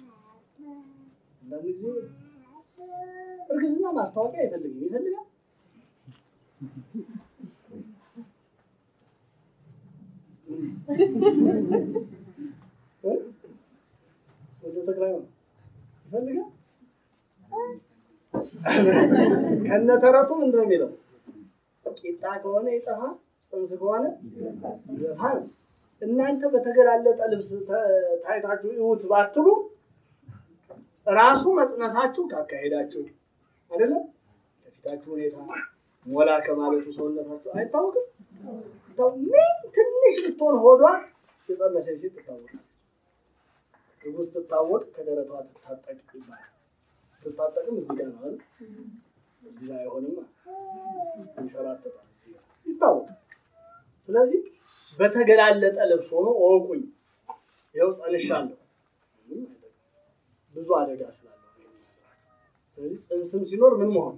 አንዳንድ ጊዜ እርግዝና ማስታወቂያ አይፈልግም፣ ይፈልጋል። ወደ ተክላይ ነው ይፈልጋል። ከነተረቱ ምንድን ነው የሚለው? ቂጣ ከሆነ ይጠፋ፣ ጽንስ ከሆነ ይገፋ ነው። እናንተ በተገላለጠ ልብስ ታይታችሁ ይሁት ባትሉ ራሱ መጽነሳችሁ ካካሄዳችሁ አይደለም ከፊታችሁ ሁኔታ ሞላ ከማለቱ ሰውነታችሁ አይታወቅም። ምን ትንሽ ብትሆን ሆዷ የጸነሰች ሴት ትታወቃል። እርጉዝ ትታወቅ ከደረቷ ትታጠቅ ይባላል። ትታጠቅም እዚህ ጋር ነው እዚህ ላይ አይሆንም፣ ይንሸራተታል፣ ይታወቃል። ስለዚህ በተገላለጠ ልብስ ሆኖ እወቁኝ፣ ይኸው ጸንሻለሁ። ብዙ አደጋ ስላለው ስለዚህ ጽንስም ሲኖር ምን መሆን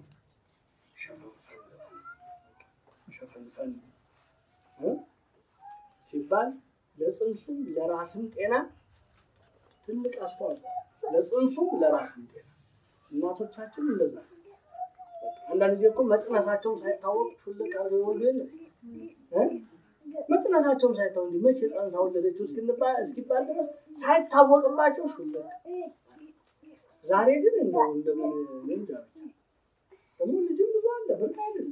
ሸፈንፈን ሲባል ለጽንሱም ለራስም ጤና ትልቅ አስተዋጽኦ ለጽንሱም ለራስም ጤና እናቶቻችን እንደዛ አንዳንድ ጊዜ እኮ መጽነሳቸውም ሳይታወቅ ሹልቅ አድርገው ይወልዱ የለም መጽነሳቸውም ሳይታወቅ እንዲህ መቼ ጸንሳ ወለደችው እስኪባል ድረስ ሳይታወቅባቸው ሹልቅ ዛሬ ግን እንደው እንደምን እንጃ ደግሞ ልጅም ብዙ አለ በቃ አይደል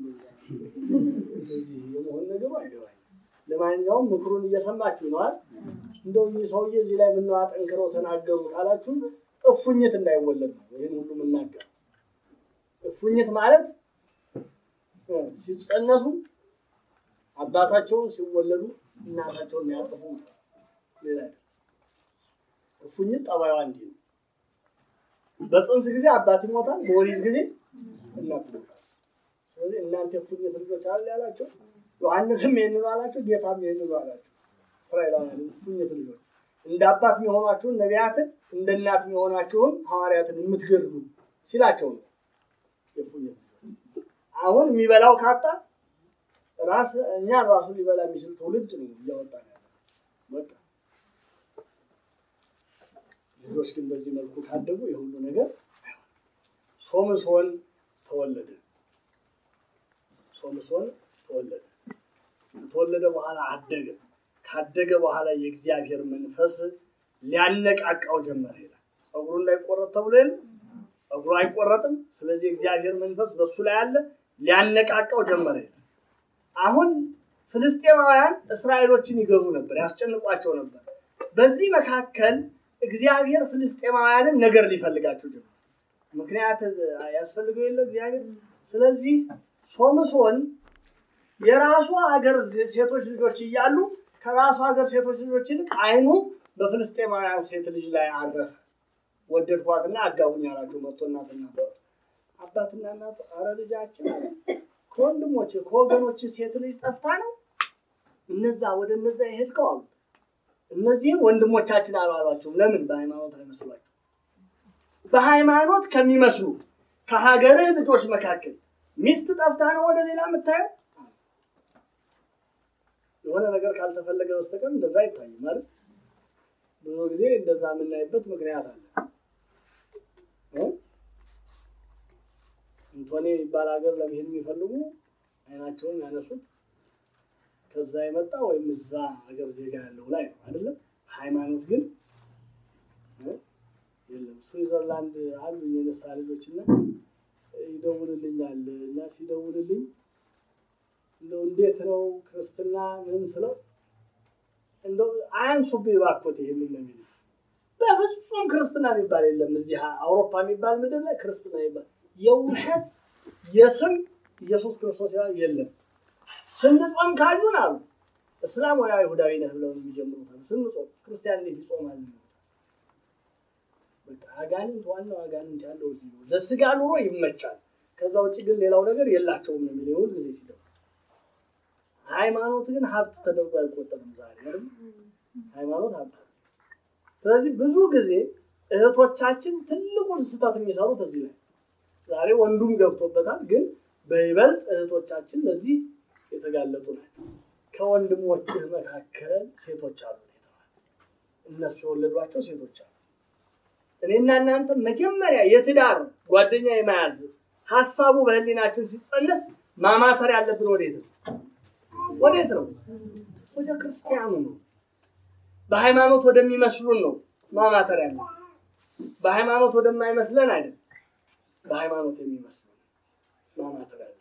የመሆን ነገሩ አይገባኝ። ለማንኛውም ምክሩን እየሰማችሁ ነዋል። እንደው ይህ ሰውዬ እዚህ ላይ ምነው አጠንክረው ተናገሩ ካላችሁ እፉኝት እንዳይወለድ ነው ይህን ሁሉ የምናገር። እፉኝት ማለት ሲጸነሱ አባታቸውን ሲወለዱ እናታቸውን የሚያጠፉ ሌላ እፉኝት ጠባይዋ እንዲህ ነው። በፅንስ ጊዜ አባት ይሞታል፣ በወሊድ ጊዜ እናት ይሞታል። ስለዚህ እናንተ እፉኝት ልጆች አለ ያላቸው ዮሐንስም ይህንኑ አላቸው፣ ጌታም ይህንኑ አላቸው። እስራኤላውያን እፉኝት ልጆች እንደ አባት የሚሆኗችሁን ነቢያትን እንደ እናት የሚሆናችሁን ሐዋርያትን የምትገድሉ ሲላቸው ነው። የእፉኝት ልጆች አሁን የሚበላው ካጣ ራስ እኛ ራሱ ሊበላ የሚችል ትውልድ ነው እያወጣ ያለ በቃ ልጆች ግን በዚህ መልኩ ካደጉ የሁሉ ነገር ሶምሶን ተወለደ። ሶምሶን ተወለደ። ከተወለደ በኋላ አደገ። ካደገ በኋላ የእግዚአብሔር መንፈስ ሊያነቃቃው ጀመረ ይላል። ፀጉሩ እንዳይቆረጥ ተብሎ የለ ፀጉሩ አይቆረጥም። ስለዚህ የእግዚአብሔር መንፈስ በሱ ላይ አለ፣ ሊያነቃቃው ጀመረ ይላል። አሁን ፍልስጤማውያን እስራኤሎችን ይገዙ ነበር፣ ያስጨንቋቸው ነበር። በዚህ መካከል እግዚአብሔር ፍልስጤማውያንን ነገር ሊፈልጋቸው ጀመረ። ምክንያት ያስፈልገው የለ እግዚአብሔር። ስለዚህ ሶምሶን የራሱ ሀገር ሴቶች ልጆች እያሉ ከራሱ ሀገር ሴቶች ልጆች ይልቅ ዓይኑ በፍልስጤማውያን ሴት ልጅ ላይ አረፈ። ወደድኳትና አጋቡኝ አላቸው። መጥቶ እናትና አባትና እናቱ አረ ልጃችን ከወንድሞች ከወገኖች ሴት ልጅ ጠፍታ ነው እነዛ ወደ እነዛ የሄድከው አሉ። እነዚህም ወንድሞቻችን አላሏቸውም። ለምን? በሃይማኖት አይመስሏቸው። በሃይማኖት ከሚመስሉ ከሀገርህ ልጆች መካከል ሚስት ጠፍታ ነው ወደ ሌላ የምታየው? የሆነ ነገር ካልተፈለገ በስተቀር እንደዛ አይታይም ማለት ብዙ ጊዜ እንደዛ የምናይበት ምክንያት አለ። እንቶኔ የሚባል ሀገር ለመሄድ የሚፈልጉ አይናቸውን ያነሱት ከዛ የመጣ ወይም እዛ ሀገር ዜጋ ያለው ላይ ነው አይደለም። ሃይማኖት ግን የለም። ስዊዘርላንድ አሉ የነሳ ልጆች እና ይደውልልኛል እና ሲደውልልኝ እንደው እንዴት ነው ክርስትና ምን ስለው እንደው አያንሱብኝ እባክዎት ይሄ ምን ነው የሚሉት። በፍጹም ክርስትና የሚባል የለም እዚህ አውሮፓ የሚባል ምድር ላይ ክርስትና የሚባል የውሸት የስም ኢየሱስ ክርስቶስ የለም። ስንጾም ካዩን አሉ እስላም ወይ አይሁዳዊ ነህ ብለው የሚጀምሩት ስንጾም ክርስቲያን እንዴት ይጾማል? በቃ አጋንንት ዋናው አጋንንት ያለው እዚህ ነው። ለስጋ ኑሮ ይመቻል። ከዛ ውጭ ግን ሌላው ነገር የላቸውም ነው የሚለው ሁል ጊዜ ሲደው። ሃይማኖት ግን ሀብት ተደርጎ አይቆጠርም ዛሬ አይደል? ሃይማኖት ሀብት። ስለዚህ ብዙ ጊዜ እህቶቻችን ትልቁን ስህተት የሚሰሩት እዚህ ላይ ዛሬ ወንዱም ገብቶበታል፣ ግን በይበልጥ እህቶቻችን ለዚህ የተጋለጡ ናቸው። ከወንድሞችህ መካከል ሴቶች አሉ የተባለ እነሱ የወለዷቸው ሴቶች አሉ። እኔና እናንተ መጀመሪያ የትዳር ጓደኛ የመያዝ ሀሳቡ በህሊናችን ሲጸነስ ማማተር ያለብን ወዴት ነው? ወዴት ነው? ወደ ክርስቲያኑ ነው። በሃይማኖት ወደሚመስሉን ነው ማማተር ያለብን። በሃይማኖት ወደማይመስለን አይደለም። በሃይማኖት የሚመስሉን ማማተር ያለብን።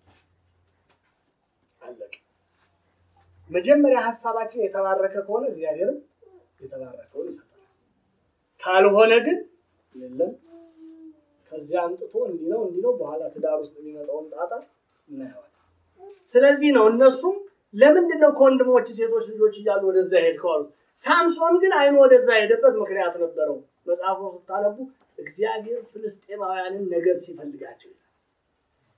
አለቀ። መጀመሪያ ሀሳባችን የተባረከ ከሆነ እግዚአብሔርም የተባረከውን ይሰጣል። ካልሆነ ግን የለም ከዚያ አምጥቶ እንዲህ ነው እንዲህ ነው በኋላ ትዳር ውስጥ የሚመጣውን ጣጣ እናየዋለን። ስለዚህ ነው እነሱም ለምንድን ነው ከወንድሞች ሴቶች ልጆች እያሉ ወደዛ ሄድከው አሉ። ሳምሶን ግን አይኑ ወደዛ ሄደበት ምክንያት ነበረው። መጽሐፉ ስታነቡ እግዚአብሔር ፍልስጤማውያንን ነገር ሲፈልጋቸው ይላል።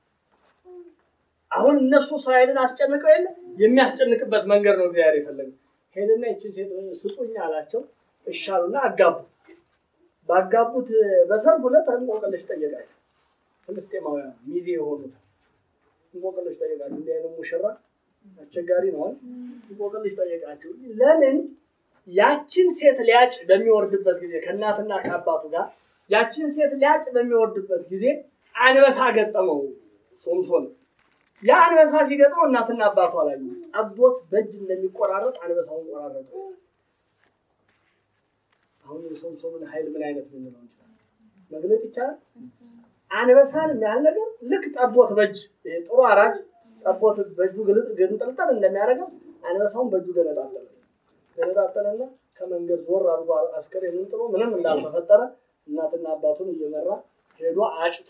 አሁን እነሱ እስራኤልን አስጨንቀው የለ የሚያስጨንቅበት መንገድ ነው እግዚአብሔር የፈለገው። ሄደና ይችን ሴት ስጡኝ አላቸው። እሻሉና አጋቡት። ባጋቡት በሰርግ ሁለት እንቆቅልሽ ጠየቃቸው። ፍልስጤማውያን ሚዜ የሆኑት እንቆቅልሽ ጠየቃቸው። እንዲህ አይነት ሙሽራ አስቸጋሪ ነው። እንቆቅልሽ ጠየቃቸው። ለምን ያችን ሴት ሊያጭ በሚወርድበት ጊዜ ከእናትና ከአባቱ ጋር ያችን ሴት ሊያጭ በሚወርድበት ጊዜ አንበሳ ገጠመው ሶምሶን። ያ አንበሳ ሲገጥመው እናትና አባቱ አላዩ። ጠቦት በእጅ እንደሚቆራረጥ አንበሳውን ቆራረጠ። አሁን የሶምሶምን ኃይል ምን አይነት ልንለው እንችላለን? መግለጥ ይቻላል? አንበሳን የሚያህል ነገር ልክ ጠቦት በእጅ ጥሩ አራጅ ጠቦት በእጁ ግንጥልጥል እንደሚያደርገው አንበሳውን በእጁ ገነጣጠለ። ገነጣጠለና ከመንገድ ዞር አድርጎ አስከሬኑን ጥሎ ምንም እንዳልተፈጠረ እናትና አባቱን እየመራ ሄዶ አጭቶ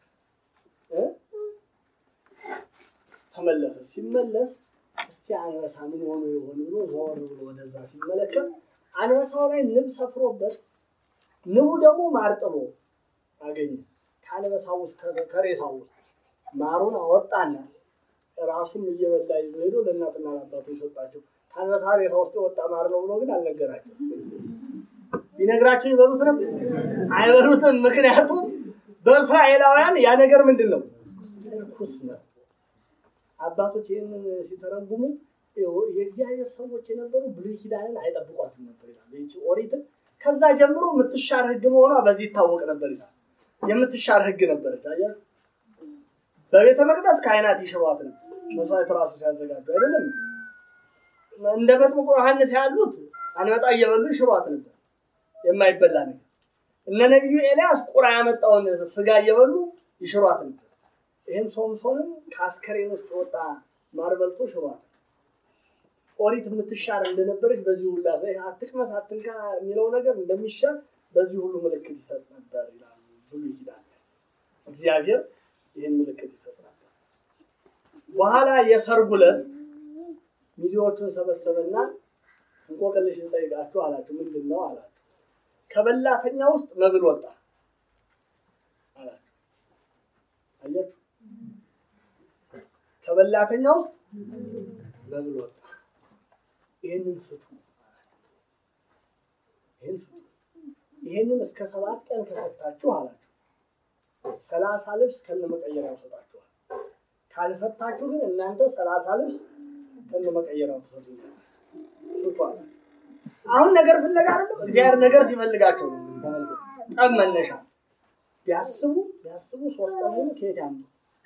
ተመለሰ። ሲመለስ እስቲ አንበሳ ምን ሆኖ የሆን ብሎ ዞር ብሎ ወደዛ ሲመለከት አንበሳው ላይ ንብ ሰፍሮበት ንቡ ደግሞ ማር ጥሎ አገኘ። ከአንበሳው ውስጥ ከሬሳው ውስጥ ማሩን አወጣና ራሱም እየበላ ይዞ ሄዶ ለእናትና ለአባቱ የሰጣቸው። ከአንበሳ ሬሳ ውስጥ የወጣ ማር ነው ብሎ ግን አልነገራቸው። ቢነግራቸው ይበሉት ነበር? አይበሉትም። ምክንያቱም በእስራኤላውያን ያ ነገር ምንድን ነው? ርኩስ ነው። አባቶች ይህንን ሲተረጉሙ የእግዚአብሔር ሰዎች የነበሩ ብሉይ ኪዳንን አይጠብቋትም ነበር ይላል። ይህች ኦሪትን ከዛ ጀምሮ የምትሻር ሕግ መሆኗ በዚህ ይታወቅ ነበር ይላል። የምትሻር ሕግ ነበረች። አየህ፣ በቤተ መቅደስ ካህናት ይሽሯት ነው መስዋዕት ራሱ ሲያዘጋጁ አይደለም። እንደ መጥምቁ ዮሐንስ ያሉት አንበጣ እየበሉ ይሽሯት ነበር፣ የማይበላ ነገር። እነ ነቢዩ ኤልያስ ቁራ ያመጣውን ስጋ እየበሉ ይሽሯት ነበር። ይህም ሶምሶንም ከአስከሬን ውስጥ የወጣ ማር በልቶ ሽሯት። ኦሪት የምትሻር እንደነበረች በዚህ ሁሉ አትቅመስ አትንካ የሚለው ነገር እንደሚሻር በዚህ ሁሉ ምልክት ይሰጥ ነበር ይላሉ ብሉይ ኪዳን። እግዚአብሔር ይህን ምልክት ይሰጥ ነበር። በኋላ የሰርጉ ዕለት ሚዜዎቹን ሰበሰበና እንቆቅልሽ ልጠይቃችሁ አላቸው። ምንድን ነው አላቸው። ከበላተኛ ውስጥ መብል ወጣ አላቸው። አያችሁ፣ ከበላተኛ ውስጥ መብል ወጣ። ይህንን ፍቱ፣ ይህን ፍቱ። ይህንን እስከ ሰባት ቀን ከፈታችሁ አላቸው ሰላሳ ልብስ ከነመቀየሪያው ሰጣችኋል። ካልፈታችሁ ግን እናንተ ሰላሳ ልብስ ከነመቀየሪያው ትሰጡኛል። ፍቱ አለ። አሁን ነገር ፍለጋ አይደለም፣ እግዚአብሔር ነገር ሲፈልጋቸው ነው። ተመልከቱ፣ ጠብ መነሻ ቢያስቡ ቢያስቡ ሶስት ቀን ሙሉ ከየት ያምጡ?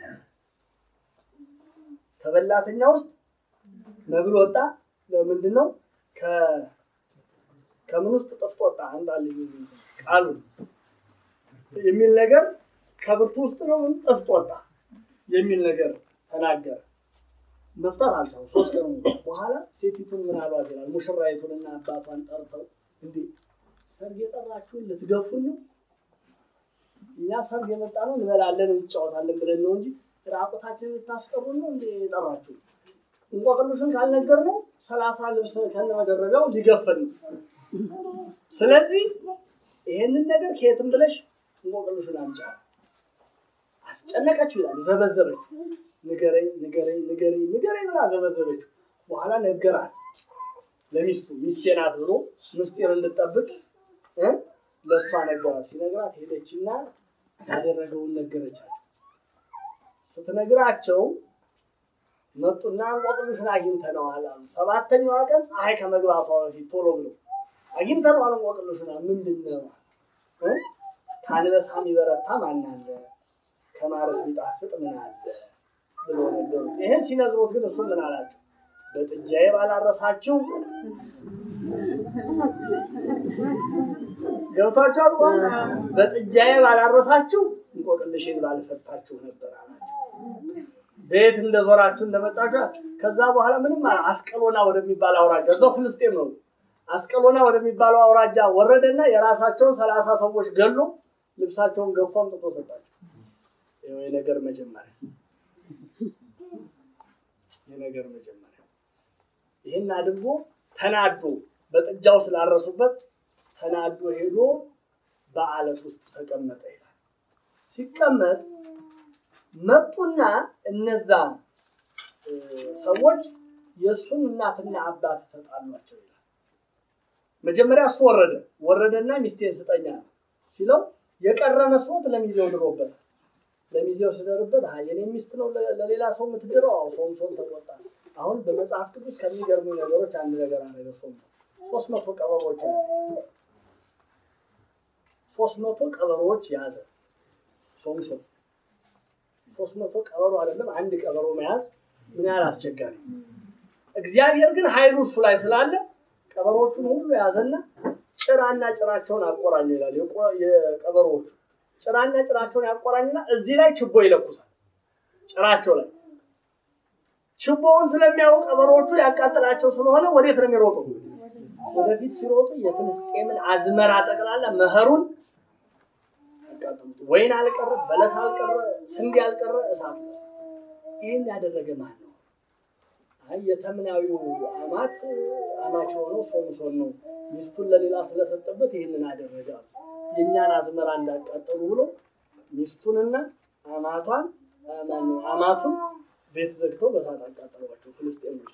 ከበላተኛ ውስጥ መብል ወጣ። ምንድን ነው? ከምን ውስጥ ጥፍጥ ወጣ? አንጣልኝ ቃሉ የሚል ነገር ከብርቱ ውስጥ ነው ጥፍጥ ወጣ የሚል ነገር ተናገረ። መፍታት አልቻሉም። ሶስት ቀን ሙሉ በኋላ ሴቲቱን ምን አሏት ይላል። ሙሽራይቱንና አባቷን ጠርተው እንዴ ሰርግ የጠራችሁን ልትገፉን ነው? እኛ ሰርግ የመጣ ነው እንበላለን እንጫወታለን ብለን ነው እንጂ ራቁታችንን ልታስቀሩን ነው እንዴ የጠራችሁ? እንቆቅልሹን ካልነገር ነው ሰላሳ ልብስ ከነመደረቢያው ሊገፈን ነው። ስለዚህ ይሄንን ነገር ከየትም ብለሽ እንቆቅልሹን አምጫ። አስጨነቀችው ይላል። ዘበዘበች። ንገረኝ ንገረኝ ንገረኝ ንገረኝ ብላ ዘበዘበችው። በኋላ ነገራት ለሚስቱ ሚስቴ ናት ብሎ ምስጢር እንድጠብቅ ለእሷ ነገራት። ሲነግራት ሄደችና ያደረገውን ነገረቻቸው። ስትነግራቸው መጡና እንቆቅልሹን አግኝተነዋል አሉ። ሰባተኛዋ ቀን ፀሐይ ከመግባቷ በፊት ቶሎ ብሎ አግኝተነዋል እንቆቅልሹን። ምንድን ነው? ከአንበሳ የሚበረታ ማን አለ? ከማረስ የሚጣፍጥ ምን አለ ብሎ ነገሩት። ይህን ሲነግሩት ግን እሱ ምን አላቸው? በጥጃዬ ባላረሳችሁ ገብቷችኋል? በጥጃዬ ባላረሳችሁ እንቆቅልሽን ባልፈታችሁ ነበር አላቸው። ቤት እንደዞራችሁ እንደመጣችሁ ከዛ በኋላ ምንም አስቀሎና ወደሚባል አውራጃ እዛው ፍልስጤም ነው። አስቀሎና ወደሚባለው አውራጃ ወረደና የራሳቸውን ሰላሳ ሰዎች ገሎ ልብሳቸውን ገፎ አምጥቶ ሰጣቸው። የነገር መጀመሪያ የነገር መጀመሪያ ይህን አድርጎ ተናዶ በጥጃው ስላረሱበት ተናዶ ሄዶ በአለት ውስጥ ተቀመጠ ይላል። ሲቀመጥ መጡና እነዛ ሰዎች የእሱን እናትና አባት ተጣሏቸው ይላል። መጀመሪያ እሱ ወረደ ወረደና ሚስቴን ስጠኛ ነው ሲለው የቀረ መስሎት ለሚዜው ድሮበታል። ለሚዜው ስደርበት የኔ ሚስት ነው ለሌላ ሰው የምትድረው? አዎ ሶምሶን ተቆጣ። አሁን በመጽሐፍ ቅዱስ ከሚገርሙ ነገሮች አንድ ነገር አደረገ። ሶምሶን ሶስት መቶ ቀበሮች ያዘ። ሶስት መቶ ቀበሮዎች ያዘ ሶምሶን። ሶስት መቶ ቀበሮ አይደለም አንድ ቀበሮ መያዝ ምን ያህል አስቸጋሪ። እግዚአብሔር ግን ኃይሉ እሱ ላይ ስላለ ቀበሮቹን ሁሉ ያዘና ጭራና ጭራቸውን አቆራኙ ይላል። የቀበሮዎቹ ጭራና ጭራቸውን ያቆራኝና እዚህ ላይ ችቦ ይለኩሳል። ጭራቸው ላይ ችቦውን ስለሚያውቅ ቀበሮዎቹ ያቃጥላቸው ስለሆነ ወዴት ነው የሚሮጡ? ወደፊት ሲሮጡ የፍልስጤምን አዝመራ ጠቅላላ መኸሩን ያቃጥሉት። ወይን አልቀረ፣ በለስ አልቀረ፣ ስንዴ አልቀረ፣ እሳት ነው። ይህን ያደረገ ማን ነው? አይ የተምናዊው አማት አማች የሆነው ሶምሶን ነው። ሚስቱን ለሌላ ስለሰጠበት ይህንን አደረገ። የእኛን አዝመራ እንዳቃጠሉ ብሎ ሚስቱንና አማቷን ማነው አማቱን ቤት ዘግተው በሳት አቃጠሏቸው ፍልስጤሞች።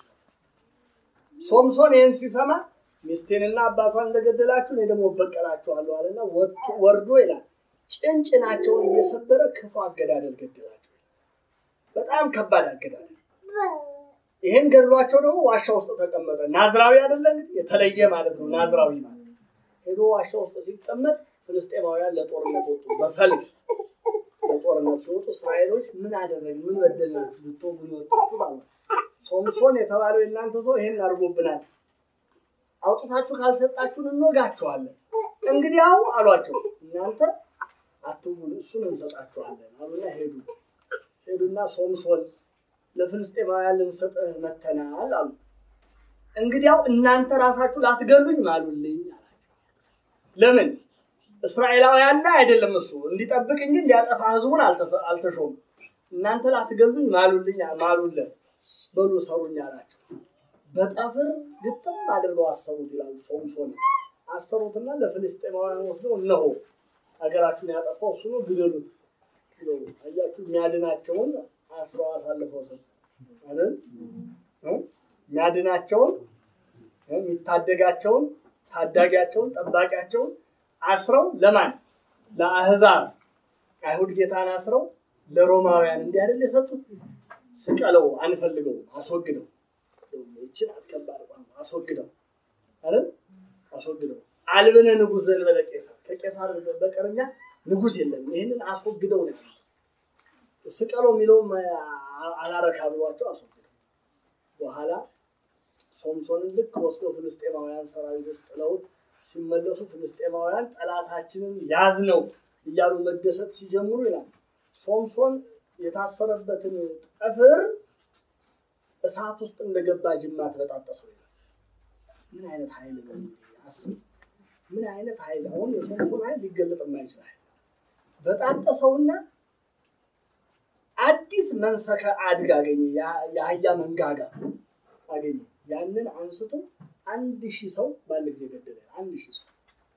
ሶምሶን ይህን ሲሰማ ሚስቴንና አባቷን እንደገደላችሁ እኔ ደግሞ እበቀላችኋለሁ አለና ወርዶ ይላል ጭንጭናቸውን እየሰበረ ክፉ አገዳደል ገደላቸው። በጣም ከባድ አገዳደል። ይህን ገድሏቸው ደግሞ ዋሻ ውስጥ ተቀመጠ። ናዝራዊ አይደለ የተለየ ማለት ነው። ናዝራዊ ማለት ሄዶ ዋሻ ውስጥ ሲቀመጥ ፍልስጤማውያን ለጦርነት ወጡ። በሰልፍ ለጦርነት ሲወጡ እስራኤሎች ምን አደረግ ምን በደላችሁ ብትወጉን የወጣችሁ ባለ ሶምሶን የተባለው የእናንተ ሰው ይሄን አድርጎብናል፣ አውጥታችሁ ካልሰጣችሁን እንወጋቸዋለን። እንግዲያው አሏቸው እናንተ አትውጉን፣ እሱን እንሰጣችኋለን አሉና ሄዱ። ሄዱና ሶምሶን ለፍልስጤማውያን ልንሰጥህ መተናል አሉ። እንግዲያው እናንተ ራሳችሁ ላትገሉኝ ማሉልኝ አላቸው። ለምን እስራኤላውያን ላይ አይደለም እሱ እንዲጠብቅ እንጂ እንዲያጠፋ ህዝቡን አልተሾም። እናንተ ላትገሉኝ ማሉልኝ ማሉለት በሉ ሰሩኝ አላቸው። በጠፍር ግጥም አድርገው አሰሩት ይላሉ። ሶምሶን አሰሩትና ለፍልስጤማውያን ወስደው እነሆ ሀገራችሁን ያጠፋው እሱ ነው ግደሉት። አያችሁ የሚያድናቸውን አስረው አሳልፈው ሰጡ አይደል? የሚያድናቸውን የሚታደጋቸውን ታዳጊያቸውን ጠባቂያቸውን አስረው ለማን ለአህዛብ አይሁድ ጌታን አስረው ለሮማውያን እንዲህ አይደል የሰጡት? ስቀለው፣ አንፈልገው፣ አስወግደው። ይችን አትከባድ ቋንቋ አስወግደው አይደል? አስወግደው አልብነ ንጉሥ ዘእንበለ ቄሳር፣ ከቄሳር በቀር እኛ ንጉሥ የለም። ይህንን አስወግደው ነው ያሉት። ስቀለው የሚለውም አላረካ ብሏቸው አስወግደው በኋላ ሶምሶንን ልክ ወስዶ ፍልስጤማውያን ሰራዊት ውስጥ ጥለውት ሲመለሱ ፍልስጤማውያን ጠላታችንን ያዝ ነው እያሉ መደሰት ሲጀምሩ ይላል ሶምሶን የታሰረበትን ጠፍር እሳት ውስጥ እንደገባ ጅማት በጣጠሰው ይላል። ምን አይነት ኃይል ነው አስቡ። ምን አይነት ኃይል አሁን የሶምሶን ኃይል ሊገለጥ የማይችል ኃይል በጣጠሰውና አዲስ መንሰከ አድግ አገኘ። የአህያ መንጋጋ አገኘ። ያንን አንስቶ አንድ ሺህ ሰው በአንድ ጊዜ ገደለ። አንድ ሺህ ሰው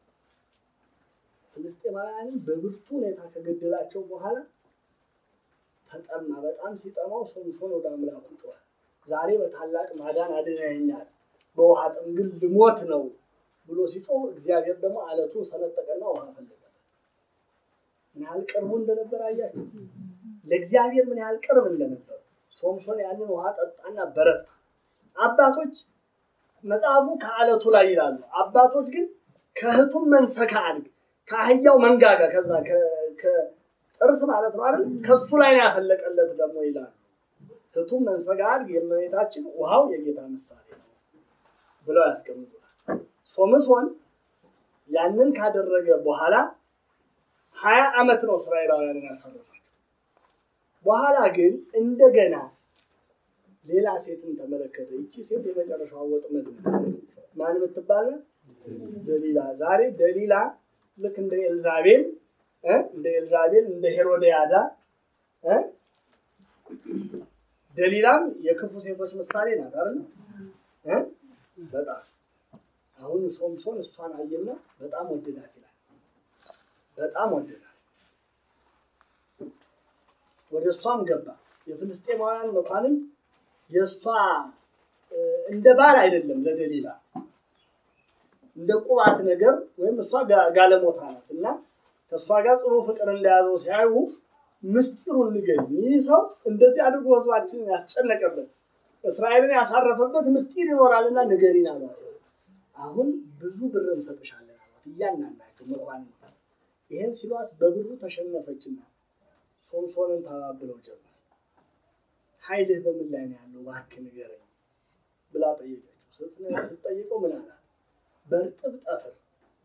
ፍልስጤማውያንን በብርቱ ሁኔታ ከገደላቸው በኋላ ተጠማ። በጣም ሲጠማው ሶምሶን ወደ አምላኩ ጮኸ። ዛሬ በታላቅ ማዳን አድነኸኛል፣ በውሃ ጥም ግን ልሞት ነው ብሎ ሲጮህ እግዚአብሔር ደግሞ አለቱን ሰነጠቀና ውሃ ፈለገ። ምን ያህል ቅርቡ እንደነበር አያቸው። ለእግዚአብሔር ምን ያህል ቅርብ እንደነበር ሶምሶን ያንን ውሃ ጠጣና በረታ። አባቶች መጽሐፉ ከአለቱ ላይ ይላሉ። አባቶች ግን ከእህቱም መንሰካ አድግ ከአህያው መንጋጋ ከዛ ከጥርስ ማለት ነው አይደል? ከሱ ላይ ነው ያፈለቀለት ደግሞ ይላሉ። እህቱም መንሰካ አድግ የእመቤታችን ውሃው የጌታ ምሳሌ ነው ብለው ያስቀምጡታል። ሶምሶን ያንን ካደረገ በኋላ ሀያ ዓመት ነው እስራኤላውያንን ያሳረፋቸው። በኋላ ግን እንደገና ሌላ ሴትን ተመለከተ። ይቺ ሴት የመጨረሻዋ ወጥመድ ነው። ማን የምትባል ደሊላ። ዛሬ ደሊላ ልክ እንደ ኤልዛቤል እንደ ኤልዛቤል እንደ ሄሮድያዳ ደሊላም የክፉ ሴቶች ምሳሌ ናት አይደል? በጣም አሁን ሶምሶን እሷን አየና በጣም ወደዳት ይላል። በጣም ወደዳት። ወደ እሷም ገባ። የፍልስጤማውያን መኳንን የእሷ እንደ ባል አይደለም ለደሊላ እንደ ቁባት ነገር ወይም እሷ ጋለሞታ ናት እና ከእሷ ጋር ጽኑ ፍቅር እንደያዘው ሲያዩ ምስጢሩን ንገሪኝ፣ ይህ ሰው እንደዚህ አድርጎ ህዝባችንን ያስጨነቀበት እስራኤልን ያሳረፈበት ምስጢር ይኖራልና ንገሪን አሏት። አሁን ብዙ ብር እንሰጥሻለን አሏት። እያንዳንዳቸው መኳንንት ይህን ሲሏት በብሩ ተሸነፈችና ሶምሶንን ተባብለው ጀመር። ኃይልህ በምን ላይ ነው ያለው? እባክህ ንገረኝ ብላ ጠየቀችው። ስትጠይቀው ምን አላት? በእርጥብ ጠፍር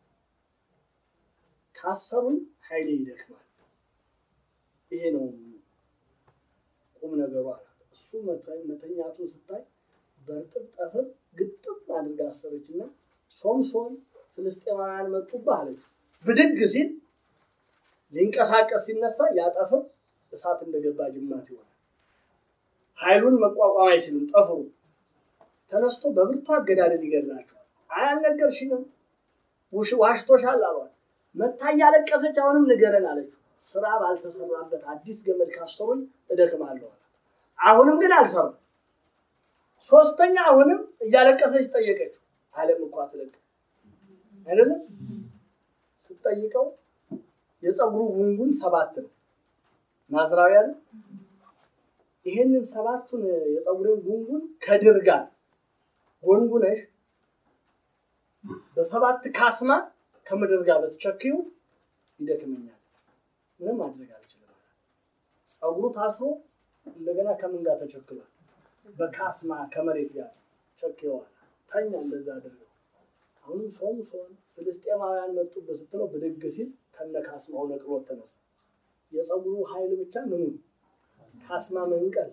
ካሰሩኝ ኃይሌ ይደክማል። ይሄ ነው ቁም ነገሩ አላት። እሱ መተኛቱን ስታይ በእርጥብ ጠፍር ግጥም አድርጋ አሰረችና ሶምሶን ፍልስጤማውያን መጡብህ አለች። ብድግ ሲል ሊንቀሳቀስ ሲነሳ ያጠፍር እሳት እንደገባ ጅማት ይሆናል። ኃይሉን መቋቋም አይችልም። ጠፍሩ ተነስቶ በብርቱ አገዳደል ይገድላቸዋል። አያልነገርሽንም? ዋሽቶሻል አሏት። መታ እያለቀሰች አሁንም ንገረን አለችው። ስራ ባልተሰራበት አዲስ ገመድ ካሰሩኝ እደክማለሁ አላት። አሁንም ግን አልሰራም። ሶስተኛ አሁንም እያለቀሰች ጠየቀችው። አለም እኮ አትለቅም አይደለም ስትጠይቀው የፀጉሩ ጉንጉን ሰባት ነው። ናዝራዊ አይደል? ይሄንን ሰባቱን የፀጉሬን ጉንጉን ከድር ጋር ጎንጉነሽ በሰባት ካስማ ከምድር ጋር በተቸክዩ ይደክመኛል፣ ምንም ማድረግ አልችልም። ፀጉሩ ታስሮ እንደገና ከምን ጋር ተቸክሏል? በካስማ ከመሬት ጋር ቸክየዋል። ተኛ እንደዛ አድርገው። አሁንም ሶምሶን ፍልስጤማውያን መጡበት ስትለው ብድግ ሲል ከነ ካስማው ነቅሎት ተነሳ። የፀጉሩ ኃይል ብቻ ምኑ ካስማ መንቀል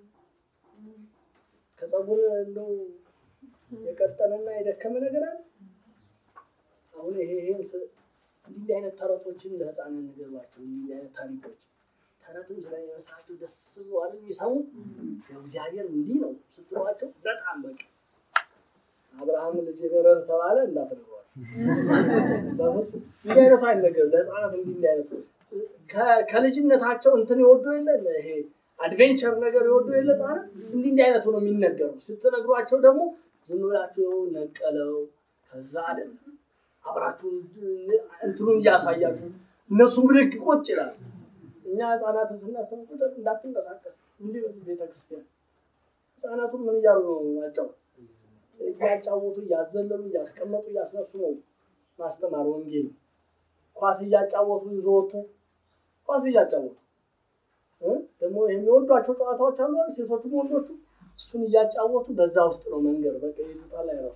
ከፀጉር እንደው የቀጠነና የደከመ ነገር አለ። አሁን ይሄ ይሄ እንዲህ አይነት ተረቶችን ለህፃናት ንገሯቸው። እንዲህ አይነት ታሪኮች ተረትም ስለሚመስላቸው ደስ ብሏል የሚሰሙ እግዚአብሔር እንዲህ ነው ስትሏቸው በጣም በቃ አብርሃም ልጅ ደረር ተባለ እንዳትነግሯል። በፍጹም እንዲህ አይነቱ አይነገርም ለህፃናት እንዲህ እንዲህ አይነቱ ከልጅነታቸው እንትን ይወዱ የለ ይሄ አድቬንቸር ነገር ይወዱ የለ ህፃናት እንዲህ እንዲህ አይነቱ ነው የሚነገሩ። ስትነግሯቸው ደግሞ ዝም ብላችሁ ነቀለው ከዛ አይደለም አብራችሁ እንትኑን እያሳያችሁ እነሱ ብድግ ቁጭ ይላል። እኛ ህፃናትን ስናስተምር ቁጥር እንዳትንቀሳቀስ እንዲህ ቤተክርስቲያን ህፃናቱን ምን እያሉ ነው ናቸው እያጫወቱ እያዘለሉ እያስቀመጡ እያስነሱ ነው ማስተማር ወንጌል። ኳስ እያጫወቱ ይዞ ወጥቶ ኳስ እያጫወቱ ደግሞ የሚወዷቸው ጨዋታዎች አሉ ሴቶቹም ወንዶቹ እሱን እያጫወቱ በዛ ውስጥ ነው መንገድ በቃ ይዙጣል አይረሱ።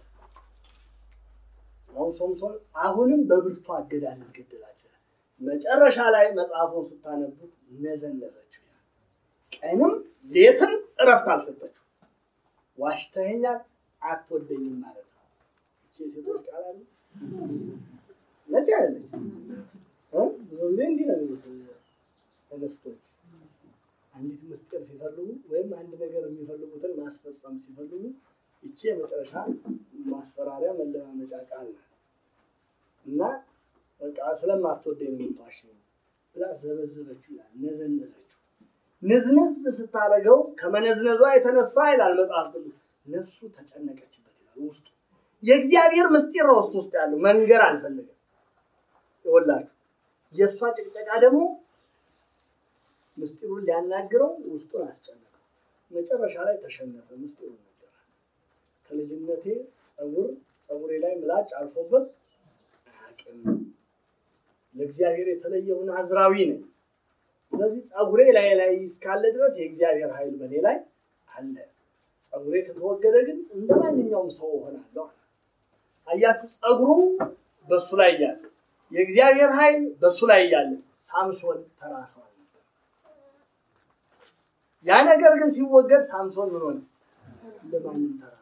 አሁን ሶምሶን አሁንም በብርቱ አገዳደል ገደላቸው። መጨረሻ ላይ መጽሐፉን ስታነቡት ነዘነዘችው። ቀንም ሌትም እረፍት አልሰጠችው። ዋሽተኸኛል አትወደኝም ማለት ነው። እቺ ሴቶች ቃል አለ ነጭ አይደለች። ብዙ ጊዜ እንዲህ ነው የሚሉት እንስቶች አንዲት ምስጢር ሲፈልጉ ወይም አንድ ነገር የሚፈልጉትን ማስፈጸም ሲፈልጉ ይቺ የመጨረሻ ማስፈራሪያ መለማመጫ ቃል ናት እና በቃ ስለማትወደኝ የምትዋሽ ብላ ዘበዘበችው ይላል። ነዘነዘችው። ንዝንዝ ስታደርገው ከመነዝነዟ የተነሳ ይላል መጽሐፍ ቅዱስ ነፍሱ ተጨነቀችበት ይላል። ውስጡ የእግዚአብሔር ምስጢር ነው እሱ ውስጥ ያለው መንገር አልፈለገም። ይወላችሁ የእሷ ጭቅጨቃ ደግሞ ምስጢሩን ሊያናግረው ውስጡን አስጨነቀው። መጨረሻ ላይ ተሸነፈ። ምስጢሩን ነገራል። ከልጅነቴ ጸጉር ጸጉሬ ላይ ምላጭ አልፎበት አያውቅም። ለእግዚአብሔር የተለየው ናዝራዊ ነኝ። ስለዚህ ጸጉሬ ላይ ላይ እስካለ ድረስ የእግዚአብሔር ኃይል በእኔ ላይ አለ። ጸጉሬ ከተወገደ ግን እንደ ማንኛውም ሰው እሆናለሁ። አያችሁ፣ ጸጉሩ በሱ ላይ እያለ የእግዚአብሔር ኃይል በሱ ላይ እያለ ሳምሶን ተራሰዋል ነበር። ያ ነገር ግን ሲወገድ ሳምሶን ምን ሆነ? እንደ ማንም ተራሰው።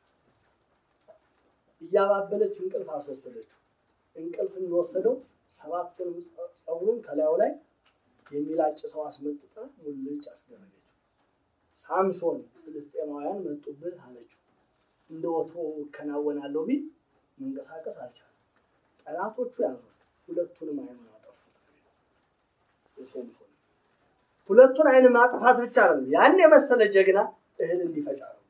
እያባበለች እንቅልፍ አስወሰደችው። እንቅልፍ እንደወሰደው ሰባቱንም ጸጉሩን ከላዩ ላይ የሚላጭ ሰው አስመጥጣ ሙልጭ አስደረገችው። ሳምሶን ፍልስጤማውያን መጡብህ አለችው። እንደ ወትሮ እከናወናለሁ ቢል መንቀሳቀስ አልቻለም። ጠላቶቹ ያዙት፣ ሁለቱንም አይኑን አጠፉት። የሶምሶን ሁለቱን አይን ማጥፋት ብቻ ነው። ያን የመሰለ ጀግና እህል እንዲፈጫ ነው።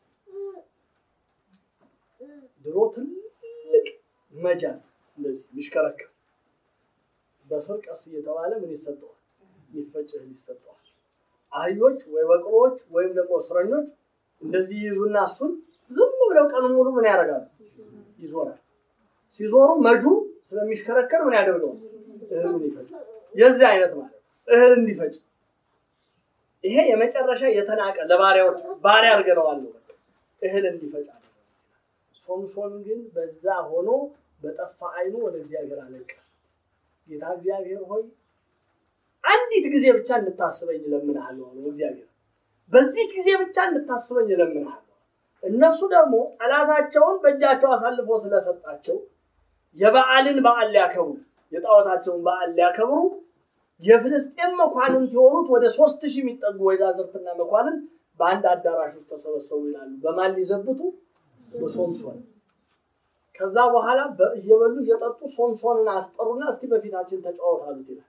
ድሮ ትልቅ መጃን እንደዚህ የሚሽከረከር በስር ቀስ እየተባለ ምን ይሰጠዋል? የሚፈጭ እህል ይሰጠዋል። አህዮች ወይ በቅሎዎች ወይም ደግሞ እስረኞች እንደዚህ ይይዙና እሱን ዝም ብለው ቀኑ ሙሉ ምን ያደርጋሉ? ይዞራል። ሲዞሩ መጁ ስለሚሽከረከር ምን ያደርገዋል? እህሉን ይፈጫል። የዚህ አይነት ማለት እህል እንዲፈጭ ይሄ የመጨረሻ የተናቀ ለባሪያዎች ባሪያ አድርገነዋል። እህል እንዲፈጭ ሶምሶን ግን በዛ ሆኖ በጠፋ ዓይኑ ወደ እግዚአብሔር አለቀሰ። ጌታ እግዚአብሔር ሆይ አንዲት ጊዜ ብቻ እንድታስበኝ እለምንሃለሁ አለው እግዚአብሔር። በዚች ጊዜ ብቻ እንድታስበኝ እለምንሃለሁ። እነሱ ደግሞ ጠላታቸውን በእጃቸው አሳልፎ ስለሰጣቸው የበዓልን በዓል ሊያከብሩ የጣዖታቸውን በዓል ሊያከብሩ የፍልስጤም መኳንንት የሆኑት ወደ ሶስት ሺህ የሚጠጉ ወይዛዝርትና መኳንንት በአንድ አዳራሽ ውስጥ ተሰበሰቡ ይላሉ። በማን ሊዘብቱ? በሶምሶን። ከዛ በኋላ እየበሉ እየጠጡ ሶምሶንን አስጠሩና እስቲ በፊታችን ተጫወት አሉት ይላል።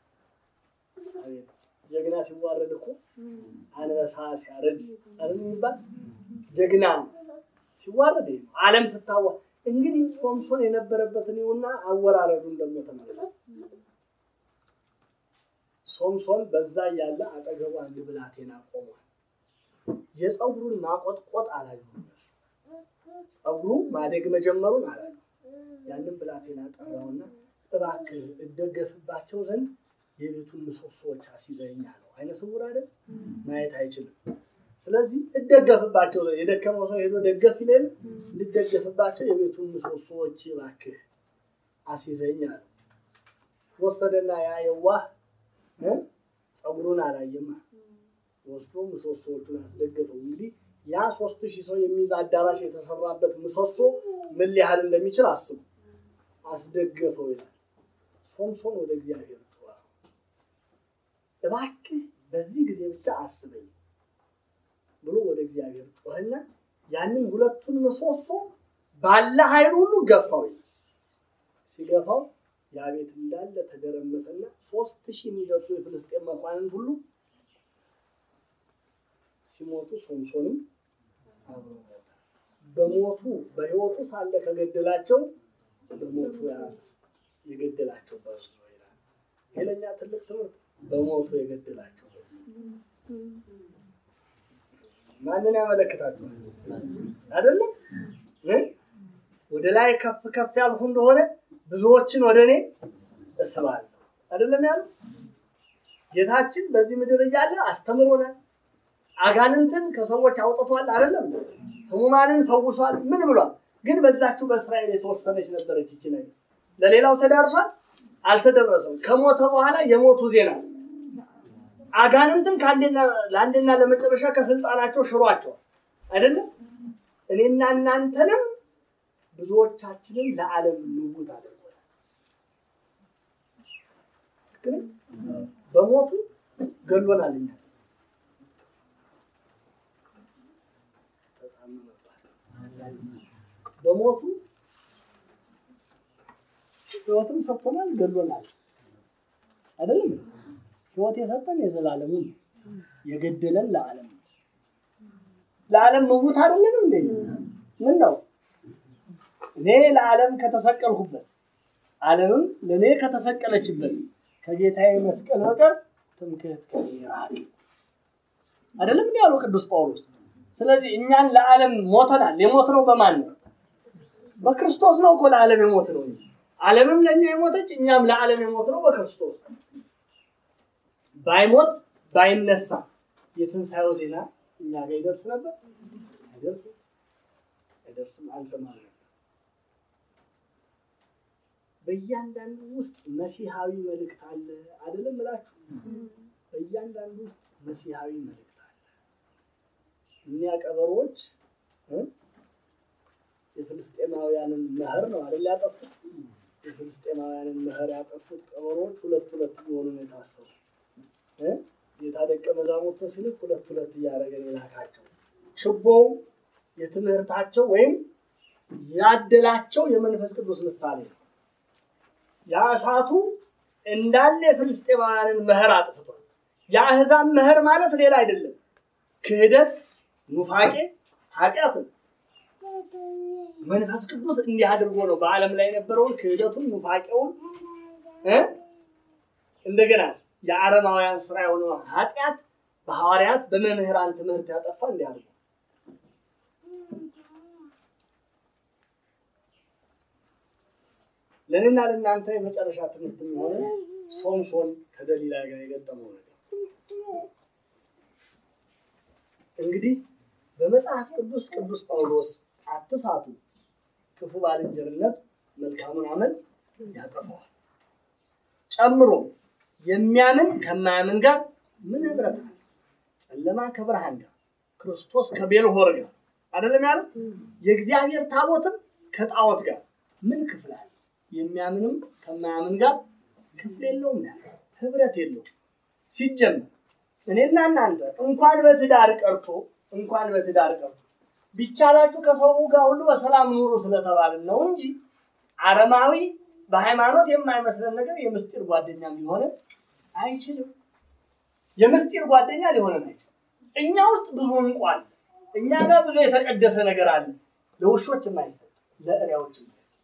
ጀግና ሲዋረድ እኮ አንበሳ ሲያረድ አይደል የሚባል ጀግና ሲዋረድ ነው። ዓለም ስታዋ እንግዲህ ሶምሶን የነበረበትን ይሁና አወራረዱን ደግሞ ተመልከት። ሶምሶን በዛ እያለ አጠገቡ አንድ ብላቴና ቆሟል። የፀጉሩን ማቆጥቆጥ አላዩም እነሱ። ፀጉሩ ማደግ መጀመሩን አላዩ። ያንን ብላቴና ጠራውና እባክህ እደገፍባቸው ዘንድ የቤቱን ምሰሶዎች አስይዘኝ አለው። አይነ ስውር አይደል? ማየት አይችልም። ስለዚህ እደገፍባቸው ዘንድ የደከመው ሰው ሄዶ ደገፍ ይለል እንድደገፍባቸው የቤቱን ምሰሶዎች እባክህ አስይዘኝ አለው። ወሰደና ያ የዋህ ፀጉሩን አላየማ ወስዶ ምሰሶዎቹን አስደገፈው። እንግዲህ ያ ሶስት ሺህ ሰው የሚይዝ አዳራሽ የተሰራበት ምሰሶ ምን ሊያህል እንደሚችል አስቡ። አስደገፈው ይላል። ሶምሶን ወደ እግዚአብሔር ጮኸ፣ እባክህ በዚህ ጊዜ ብቻ አስበኝ ብሎ ወደ እግዚአብሔር ጮኸና ያንን ሁለቱን ምሰሶ ባለ ኃይል ሁሉ ገፋው ይላል። ሲገፋው ያ ቤት እንዳለ ተደረመሰና ሶስት ሺህ የሚደርሱ የፍልስጤም መኳንንት ሁሉ ሲሞቱ ሶምሶንም አብሮ ሞተ። በሞቱ በሕይወቱ ሳለ ከገደላቸው በሞቱ የገደላቸው በእርሱ ይላል። ይሄ ለእኛ ትልቅ ትምህርት። በሞቱ የገደላቸው ማንን ያመለክታችኋል? አይደለም ወደ ላይ ከፍ ከፍ ያልሁ እንደሆነ ብዙዎችን ወደ እኔ እስባለሁ። አይደለም ያለው ጌታችን በዚህ ምድር እያለ አስተምሮናል። አጋንንትን ከሰዎች አውጥቷል። አይደለም ህሙማንን ፈውሷል። ምን ብሏል? ግን በዛችሁ በእስራኤል የተወሰነች ነበረች ይቺ ነገር። ለሌላው ተዳርሷል? አልተደረሰም። ከሞተ በኋላ የሞቱ ዜና አጋንንትን ለአንድና ለመጨረሻ ከስልጣናቸው ሽሯቸዋል። አይደለም እኔና እናንተንም ብዙዎቻችንን ለዓለም ንጉት አድርጓል። ግን በሞቱ ገሎናል። እኛ በሞቱ ህይወትም ሰጥቶናል፣ ገሎናል። አይደለም ህይወት የሰጠን የዘላለሙ የገደለን ለዓለም ለዓለም ንጉት አይደለም እንዴ? ምን ነው እኔ ለዓለም ከተሰቀልኩበት ዓለምም ለእኔ ከተሰቀለችበት ከጌታዬ መስቀል በቀር ትምክህት ከኔ ይራቅ። አይደለም እንዲ ያለው ቅዱስ ጳውሎስ። ስለዚህ እኛን ለዓለም ሞተናል። የሞት ነው በማን ነው? በክርስቶስ ነው እኮ ለዓለም የሞት ነው። ዓለምም ለእኛ የሞተች እኛም ለዓለም የሞት ነው በክርስቶስ። ባይሞት ባይነሳ የትንሣኤው ዜና እኛ ጋር ይደርስ ነበር? አይደርስም፣ አይደርስም፣ አንሰማም ነበር። በእያንዳንዱ ውስጥ መሲሐዊ መልእክት አለ። አይደለም እላችሁ፣ በእያንዳንዱ ውስጥ መሲሐዊ መልእክት አለ። እኒያ ቀበሮች የፍልስጤማውያንን መኸር ነው አይደል ያጠፉት? የፍልስጤማውያንን መኸር ያጠፉት ቀበሮች ሁለት ሁለት ሊሆኑ ነው የታሰሩ። ጌታ ደቀ መዛሙርቱን ሲልክ ሁለት ሁለት እያደረገ የላካቸው ችቦው የትምህርታቸው ወይም ያደላቸው የመንፈስ ቅዱስ ምሳሌ ነው። ያ እሳቱ እንዳለ የፍልስጤማውያንን መኸር አጥፍቷል። የአሕዛብ መኸር ማለት ሌላ አይደለም፣ ክህደት፣ ኑፋቄ ኃጢአት ነው። መንፈስ ቅዱስ እንዲህ አድርጎ ነው በዓለም ላይ የነበረውን ክህደቱን ኑፋቄውን እ እንደገና የአረማውያን ስራ የሆነው ኃጢአት በሐዋርያት በመምህራን ትምህርት ያጠፋ እንዲህ አድርጎ ለእኔና ለእናንተ የመጨረሻ ትምህርት የሚሆነ ሶምሶን ከደሊላ ጋር የገጠመው ነገር እንግዲህ በመጽሐፍ ቅዱስ ቅዱስ ጳውሎስ አትሳቱ፣ ክፉ ባልንጀርነት መልካሙን አመል ያጠፋዋል። ጨምሮ የሚያምን ከማያምን ጋር ምን ህብረት አለ? ጨለማ ከብርሃን ጋር፣ ክርስቶስ ከቤልሆር ጋር አይደለም ያለ። የእግዚአብሔር ታቦትም ከጣዖት ጋር ምን ክፍል አለ? የሚያምንም ከማያምን ጋር ክፍል የለውም ያለ፣ ህብረት የለውም። ሲጀመር እኔና እናንተ እንኳን በትዳር ቀርቶ እንኳን በትዳር ቀርቶ ቢቻላችሁ ከሰው ጋር ሁሉ በሰላም ኑሩ ስለተባልን ነው እንጂ አረማዊ በሃይማኖት የማይመስለን ነገር የምስጢር ጓደኛ ሊሆን አይችልም። የምስጢር ጓደኛ ሊሆነን አይችልም። እኛ ውስጥ ብዙ እንቁ አለ። እኛ ጋር ብዙ የተቀደሰ ነገር አለ። ለውሾች የማይሰጥ ለእሪያዎች የማይሰጥ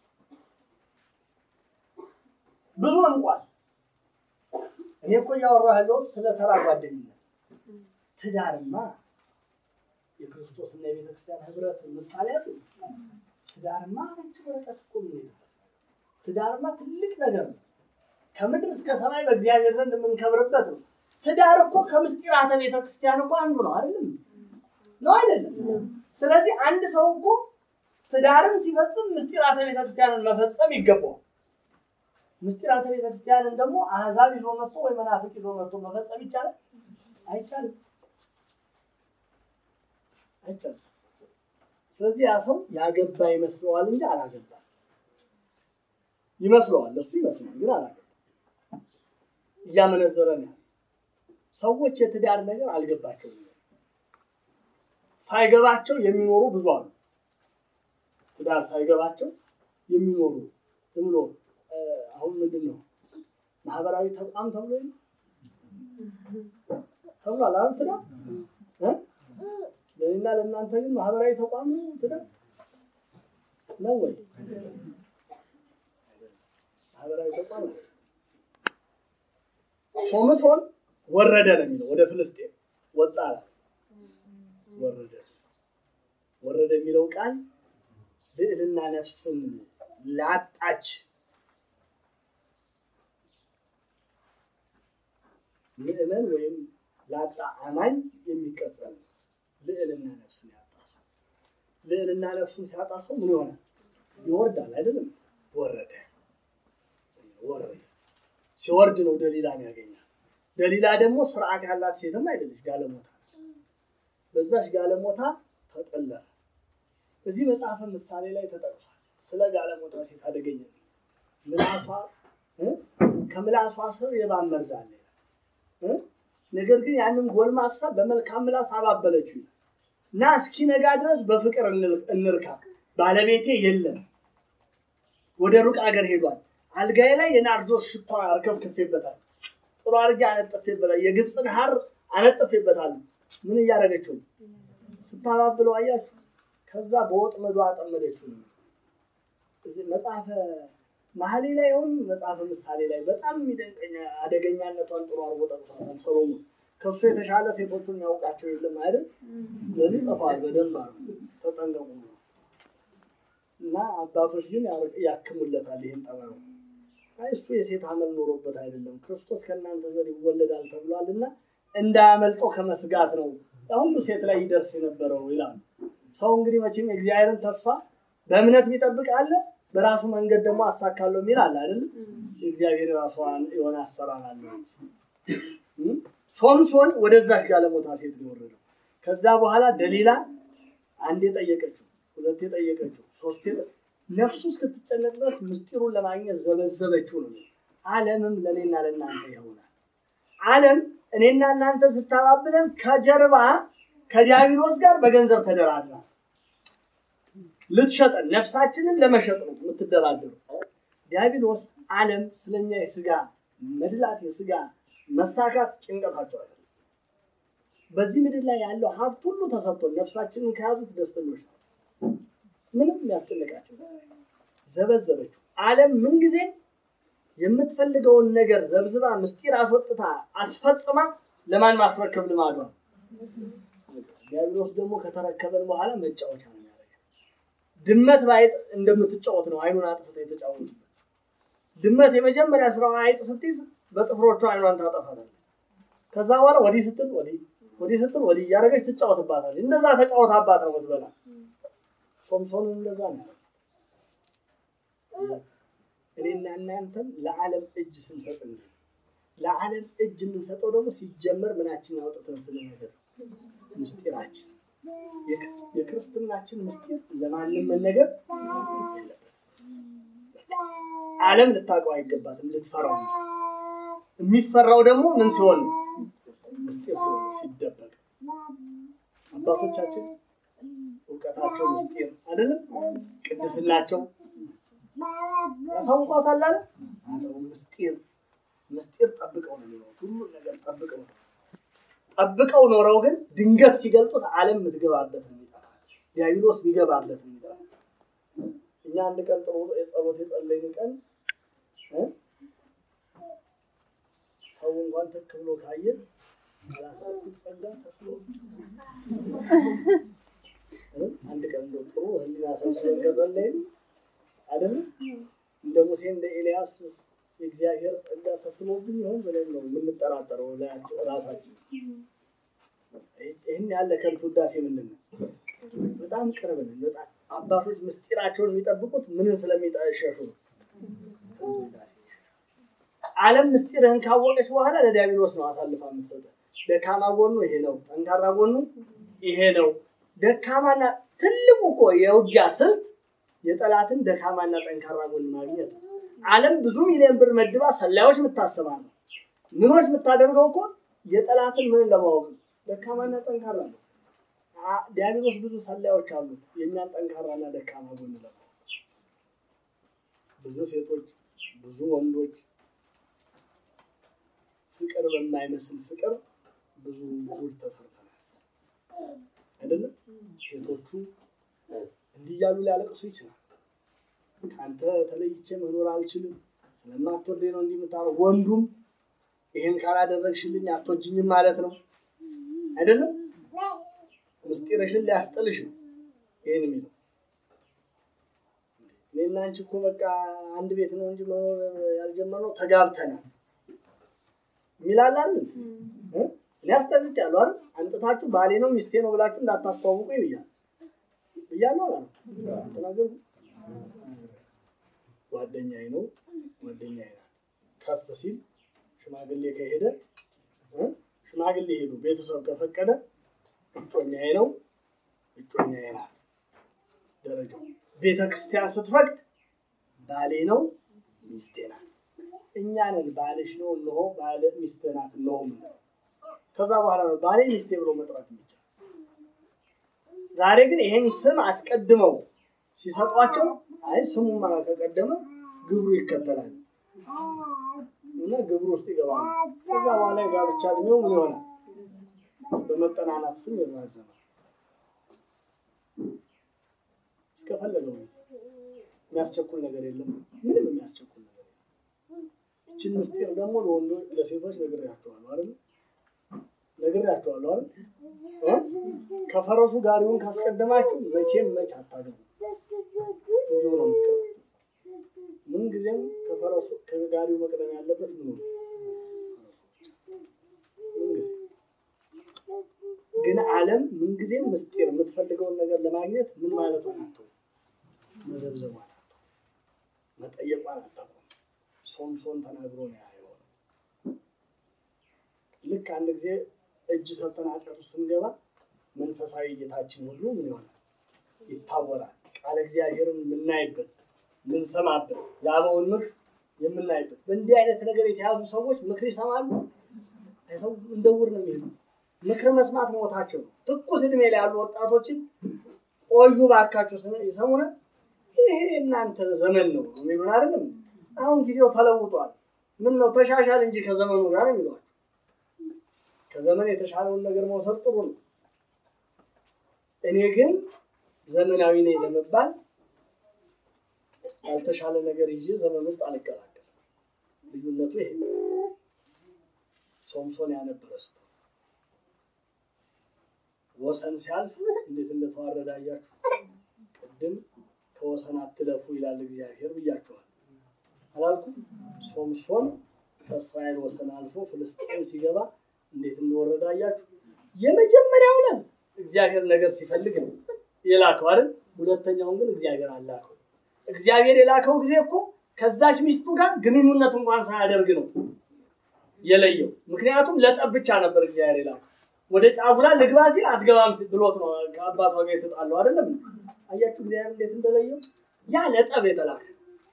ብዙ እንቁ አለ። እኔ እኮ እያወራሁ ያለሁት ስለ ተራ ጓደኝነት። ትዳርማ የክርስቶስና የቤተ ክርስቲያን ህብረት ምሳሌ አሉ። ትዳርማ ነጭ ወረቀት እኮ ምን ትዳርማ ትልቅ ነገር ነው። ከምድር እስከ ሰማይ በእግዚአብሔር ዘንድ የምንከብርበት ነው። ትዳር እኮ ከምስጢራተ ቤተ ክርስቲያን እኮ አንዱ ነው። አይደለም ነው አይደለም። ስለዚህ አንድ ሰው እኮ ትዳርን ሲፈጽም ምስጢራተ ቤተ ክርስቲያንን መፈጸም ይገባዋል። ምስጢራተ ቤተ ክርስቲያንን ደግሞ አህዛብ ይዞ መጥቶ ወይ መናፍቅ ይዞ መጥቶ መፈጸም ይቻላል? አይቻልም፣ አይቻልም። ስለዚህ ያ ሰው ያገባ ይመስለዋል እንጂ አላገባም። ይመስለዋል፣ እሱ ይመስለዋል፣ ግን አላገባም። እያመነዘረ ነው። ሰዎች የትዳር ነገር አልገባቸውም። ሳይገባቸው የሚኖሩ ብዙ አሉ። ትዳር ሳይገባቸው የሚኖሩ ዝም ብሎ አሁን ምንድን ነው ማህበራዊ ተቋም ተብሎ ተብሏል። አሁን ትዳር ለእኔና ለእናንተ ግን ማህበራዊ ተቋም ነው ትዳር ነው ወይ? ማህበራዊ ተቋም ነው። ሶምሶን ወረደ ነው የሚለው ወደ ፍልስጤም ወጣ ወረደ ወረደ የሚለው ቃል ልዕልና ነፍስን ላጣች ምዕመን ወይም ላጣ አማኝ የሚቀጸል ልዕልና ነፍስን ያጣ ሰው ልዕልና ነፍሱን ሲያጣ ሰው ምን ይሆናል? ይወርዳል። አይደለም ወረደ ወረደ። ሲወርድ ነው ደሊላን ያገኛል። ደሊላ ደግሞ ስርዓት ያላት ሴትም አይደለች፣ ጋለሞታ በዛች ጋለሞታ ተጠለፈ። እዚህ መጽሐፈ ምሳሌ ላይ ተጠቅሷል። ስለ ጋለሞታ ሴት አደገኛ ምላሷ ከምላሷ ስር የእባብ መርዝ አለ ነገር ግን ያንን ጎልማሳ በመልካም ምላስ አባበለችው እና እስኪነጋ ድረስ በፍቅር እንርካ፣ ባለቤቴ የለም፣ ወደ ሩቅ አገር ሄዷል። አልጋዬ ላይ የናርዶስ ሽቷ አርከፍክፌበታል፣ ጥሩ አድርጌ አነጥፌበታል፣ የግብፅን ሐር አነጥፌበታል። ምን እያደረገችው ስታባብለው አያችሁ። ከዛ በወጥመዷ አጠመደችው። መጽሐፈ መሀሌ ላይ ሆን መጽሐፈ ምሳሌ ላይ በጣም የሚደንቀኝ አደገኛነቷን ጥሩ አድርጎ ጠቅሷታል ሰሎሞን። ከሱ የተሻለ ሴቶቹን ያውቃቸው የለም አይደል? ስለዚህ ጽፏል በደንብ አሉ ተጠንቀቁ ነው። እና አባቶች ግን ያክሙለታል ይህን ጠባዩ። አይ እሱ የሴት አመል ኖሮበት አይደለም ክርስቶስ ከእናንተ ዘር ይወለዳል ተብሏል እና እንዳያመልጠው ከመስጋት ነው ሁሉ ሴት ላይ ይደርስ የነበረው ይላሉ። ሰው እንግዲህ መቼም የእግዚአብሔርን ተስፋ በእምነት የሚጠብቅ አለ በራሱ መንገድ ደግሞ አሳካለሁ የሚል አለ አይደል? የእግዚአብሔር ራሷ የሆነ አሰራር አለ። ሶምሶን ወደዛች ጋለሞታ ሴት ነው የወረደው። ከዛ በኋላ ደሊላ አንዴ ጠየቀችው፣ ሁለቴ ጠየቀችው፣ ሶስቴ ነፍሱ እስክትጨነቅ ድረስ ምስጢሩን ለማግኘት ዘበዘበችው ነው። ዓለምም ለእኔና ለእናንተ ይሆናል። ዓለም እኔና እናንተ ስታባብለን ከጀርባ ከዲያብሎስ ጋር በገንዘብ ተደራድራ ልትሸጠን ነፍሳችንን ለመሸጥ ነው የምትደራደሩ። ዲያብሎስ ዓለም ስለኛ የስጋ መድላት የስጋ መሳካት ጭንቀታቸው አለ። በዚህ ምድር ላይ ያለው ሀብት ሁሉ ተሰጥቶን ነፍሳችንን ከያዙት ደስተኞች ነው። ምንም የሚያስጨንቃቸው ዘበዘበችው። ዓለም ምንጊዜ የምትፈልገውን ነገር ዘብዝባ ምስጢር አስወጥታ አስፈጽማ ለማን ማስረከብ ልማዷ ነው። ዲያብሎስ ደግሞ ከተረከበን በኋላ መጫወቻ ነው የሚያደርገን። ድመት በአይጥ እንደምትጫወት ነው አይኑን አጥፍታ የተጫወቱበት። ድመት የመጀመሪያ ስራዋ አይጥ ስትይዝ በጥፍሮቿ አይኗን ታጠፋለች። ከዛ በኋላ ወዲህ ስትል ወዲህ ወዲህ ስትል ወዲህ እያደረገች ትጫወትባታለች። እንደዛ ተጫወታባት ነው ምትበላ። ሶምሶንን እንደዛ ነው ያደረገው። እኔና እናንተም ለዓለም እጅ ስንሰጥ እንጂ ለዓለም እጅ የምንሰጠው ደግሞ ሲጀመር ምናችን አውጥተን ስለነገር ምስጢራችን የክርስትናችን ምስጢር ለማንም መነገር የለበትም። ዓለም ልታውቀው አይገባትም፣ ልትፈራው እንጂ። የሚፈራው ደግሞ ምን ሲሆን ነው? ምስጢር ሲሆን ነው፣ ሲደበቅ። አባቶቻችን እውቀታቸው ምስጢር አይደለም፣ ቅድስናቸው ያሳውቋታል አለ ሰው ምስጢር ምስጢር ጠብቀው ነው የሚኖሩት። ሁሉን ነገር ጠብቀው ነው ጠብቀው ኖረው ግን ድንገት ሲገልጡት ዓለም የምትገባበት ነው ይጠፋል። ዲያብሎስ ቢገባበት ነው ይጠፋል። እኛ አንድ ቀን ጥሩ የጸሎት የጸለይን ቀን እ ሰው እንኳን ትክ ብሎ ካየ ያላሰብኩት ጸጋ ተስሎ አንድ ቀን እንደው ጥሩ ህሊና ሰብስበን ከጸለይን አይደለም እንደ ሙሴ እንደ ኤልያስ የእግዚአብሔር ጸጋ ተስኖብኝ ይሆን ብለን ነው የምንጠራጠረው ራሳችን። ይህን ያለ ከንቱ ውዳሴ ምንድን ነው? በጣም ቅርብ ነን። በጣም አባቶች ምስጢራቸውን የሚጠብቁት ምንን ስለሚሸሹ ነው። ዓለም ምስጢርህን ካወቀች በኋላ ለዲያብሎስ ነው አሳልፋ የምትሰጠው። ደካማ ጎኑ ይሄ ነው፣ ጠንካራ ጎኑ ይሄ ነው። ደካማና ትልቁ እኮ የውጊያ ስልት የጠላትን ደካማና ጠንካራ ጎን ማግኘት ነው። ዓለም ብዙ ሚሊዮን ብር መድባ ሰላዮች የምታሰባ ነው። ምኖች የምታደርገው እኮ የጠላትን ምን ለማወቅ ነው። ደካማና ጠንካራ ነው። ዲያብሎስ ብዙ ሰላዮች አሉት፣ የእኛን ጠንካራና ደካማ ጎን ለማወቅ። ብዙ ሴቶች፣ ብዙ ወንዶች ፍቅር በማይመስል ፍቅር ብዙ ጉድ ተሰርተናል አይደለም። ሴቶቹ እንዲህ እያሉ ሊያለቅሱ ይችላል። ከአንተ ተለይቼ መኖር አልችልም፣ ስለማትወደኝ ነው እንዲህ የምታረው። ወንዱም ይሄን ካላደረግሽልኝ አትወጂኝም ማለት ነው አይደለም። ምስጢርሽን ሊያስጥልሽ ነው ይሄን የሚለው። እኔና አንቺ እኮ በቃ አንድ ቤት ነው እንጂ መኖር ያልጀመርነው ተጋብተናል የሚላላል እኔ አስጠንቅቄያለሁ አይደል? አንጥታችሁ ባሌ ነው ሚስቴ ነው ብላችሁ እንዳታስተዋውቁ ይብያል ብያለሁ አላ ተናገሩ ጓደኛዬ ነው ጓደኛዬ ናት። ከፍ ሲል ሽማግሌ ከሄደ ሽማግሌ ሄዱ፣ ቤተሰብ ከፈቀደ እጮኛዬ ነው እጮኛዬ ናት። ደረጃው ቤተ ክርስቲያን ስትፈቅድ ባሌ ነው ሚስቴ ናት። እኛ ነን ባልሽ ነው እነሆ ባለ ሚስቴ ናት እነሆ ምን ከዛ በኋላ ነው ባሌ ሚስቴ ብሎ መጥራት የሚቻል። ዛሬ ግን ይሄን ስም አስቀድመው ሲሰጧቸው አይ ስሙማ ከቀደመ ግብሩ ይከተላል እና ግብሩ ውስጥ ይገባል። ከዛ በኋላ የጋብቻ እድሜው ምን ይሆናል? በመጠናናት ስም ይራዘማል። እስከፈለገው የሚያስቸኩል ነገር የለም። ምንም የሚያስቸኩል ነገር የለም። ይችን ምስጢር ደግሞ ለወንዶች ለሴቶች ነግሬያቸዋለሁ አይደል? ነግሬያቸዋለሁ አይደል? ከፈረሱ ጋሪውን ካስቀደማችሁ መቼም መች አታገቡ። እንዲሁ ነው የምትቀሩ። ምን ጊዜም ከፈረሱ ከጋሪው መቅደም ያለበት ምን ነው ግን ዓለም ምንጊዜም ምስጢር የምትፈልገውን ነገር ለማግኘት ምን ማለቷ ናቸው? መዘብዘቧ ናቸው። መጠየቋ አታውቅም። ሶምሶን ተናግሮ ነው የሆነው። ልክ አንድ ጊዜ እጅ ሰጥተን ኃጢአት ውስጥ ስንገባ መንፈሳዊ ጌታችን ሁሉ ምን ይሆናል? ይታወራል። ቃለ እግዚአብሔርን የምናይበት የምንሰማበት የአበውን ምክር የምናይበት በእንዲህ አይነት ነገር የተያዙ ሰዎች ምክር ይሰማሉ። ሰው እንደውር ነው የሚሄዱ ምክር መስማት ሞታቸው ነው። ትኩስ እድሜ ላይ ያሉ ወጣቶችን ቆዩ ባካችሁ ይሰሙነ ይሄ እናንተ ዘመን ነው የሚሉን አይደለም። አሁን ጊዜው ተለውጧል። ምን ነው ተሻሻል እንጂ ከዘመኑ ጋር የሚሏቸው ከዘመን የተሻለውን ነገር መውሰድ ጥሩ ነው። እኔ ግን ዘመናዊ ነኝ ለመባል ያልተሻለ ነገር ይዤ ዘመን ውስጥ አልቀላቀልም። ልዩነቱ ይሄ ነው። ሶምሶን ያነበረ ስተ ወሰን ሲያልፍ እንዴት እንደተዋረደ አያችሁ። ቅድም ከወሰን አትለፉ ይላል እግዚአብሔር ብያችኋል አላልኩም? ሶምሶን ከእስራኤል ወሰን አልፎ ፍልስጤም ሲገባ እንዴት እንደወረደ አያችሁ። የመጀመሪያው ዕለት እግዚአብሔር ነገር ሲፈልግ ነው የላከው አይደል? ሁለተኛውን ግን እግዚአብሔር አላከው። እግዚአብሔር የላከው ጊዜ እኮ ከዛች ሚስቱ ጋር ግንኙነት እንኳን ሳያደርግ ነው የለየው። ምክንያቱም ለጠብ ብቻ ነበር እግዚአብሔር የላከው። ወደ ጫጉላ ልግባ ሲል አትገባም ብሎት ነው ከአባቷ ጋር የተጣለው አይደለም። አያችሁ እግዚአብሔር እንዴት እንደለየው። ያ ለጠብ የተላከ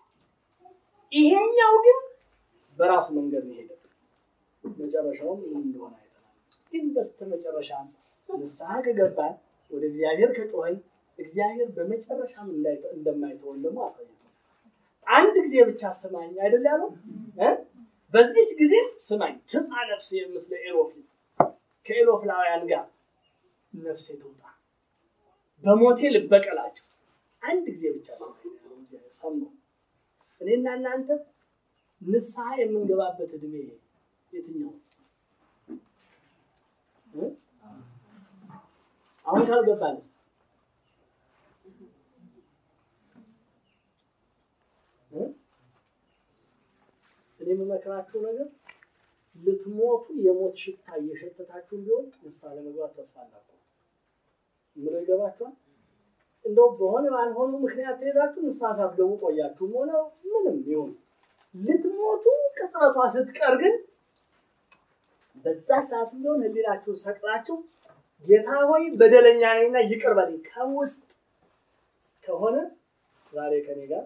ይሄኛው ግን በራሱ መንገድ ነው የሄደው። መጨረሻውም ምን እንደሆነ አይተናል። ግን በስተ መጨረሻ ንስሐ ከገባን ወደ እግዚአብሔር ከጮኸን እግዚአብሔር በመጨረሻም እንደማይተወን ደግሞ አሳይቷል። አንድ ጊዜ ብቻ ስማኝ አይደል ያለው እ በዚች ጊዜ ስማኝ ትጻ ነፍሴ ምስለ ኤሎፊ ከኤሎፍላውያን ጋር ነፍሴ ትውጣ፣ በሞቴ ልበቀላቸው። አንድ ጊዜ ብቻ ስማኝ ያለው እግዚአብሔር ሰማው። እኔና እናንተ ንስሐ የምንገባበት እድሜ የትኛው? አሁን ካልገባን እኔ የምመክራችሁ ነገር ልትሞቱ የሞት ሽታ እየሸተታችሁ ቢሆን ንስሐ ለመግባት ተስፋ አላችሁ። ምን ይገባችኋል? እንደው በሆነ ባልሆኑ ምክንያት ትሄዳችሁ ንስሐ ሳትገቡ ቆያችሁም ሆነ ምንም ይሁን ልትሞቱ ቅጽበቷ ስትቀር ግን በዛ ሰዓት ቢሆን ህሊናችሁን ሰቅላችሁ ጌታ ሆይ በደለኛ ነኝና ይቅር በለኝ ከውስጥ ከሆነ ዛሬ ከኔ ጋር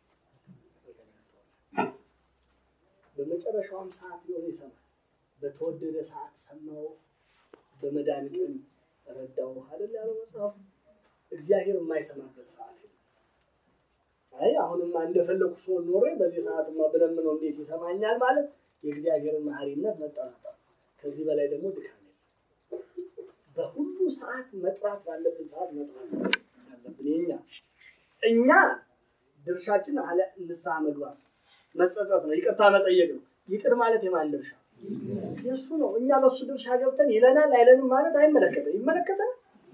በመጨረሻውም ሰዓት ቢሆን ይሰማል። በተወደደ ሰዓት ሰማው፣ በመዳን ቀን ረዳው አይደል ያለው መጽሐፉ። እግዚአብሔር የማይሰማበት ሰዓት አይ አሁንማ እንደፈለኩ ሰው ኖሬ በዚህ ሰዓትማ ብለምነው እንዴት ይሰማኛል ማለት የእግዚአብሔርን መሐሪነት መጠራጠር፣ ከዚህ በላይ ደግሞ ድካም የለም። በሁሉ ሰዓት መጥራት ባለብን ሰዓት መጥራት አለብን። የኛ እኛ ድርሻችን አለ ንስሐ መግባት መጸጸት ነው፣ ይቅርታ መጠየቅ ነው። ይቅር ማለት የማን ድርሻ? የእሱ ነው። እኛ በእሱ ድርሻ ገብተን ይለናል አይለንም ማለት አይመለከተን። ይመለከተናል?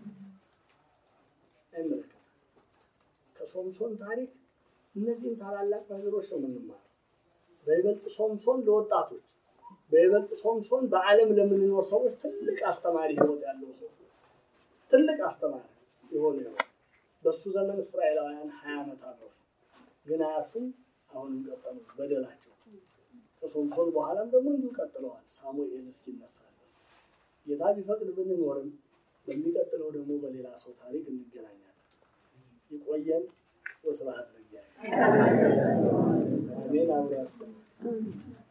አይመለከተን። ከሶምሶን ታሪክ እነዚህም ታላላቅ ነገሮች ነው የምንማረው። በይበልጥ ሶምሶን ለወጣቶች፣ በይበልጥ ሶምሶን በዓለም ለምንኖር ሰዎች ትልቅ አስተማሪ ህይወት ያለው ሰው ትልቅ አስተማሪ የሆነ ህይወት። በእሱ ዘመን እስራኤላውያን ሀያ ዓመት አረፉ፣ ግን አያርፉም። አሁንም ቀጠሉ በደላቸው። ከሶምሶን በኋላም ደግሞ እንዲሁ ቀጥለዋል። ሳሙኤል እስኪነሳ ድረስ ጌታ ቢፈቅድ ብንኖርም በሚቀጥለው ደግሞ በሌላ ሰው ታሪክ እንገናኛለን። ይቆየን። ወስብሐት ለእግዚአብሔር። አሜን። አብሮ ያሰማን።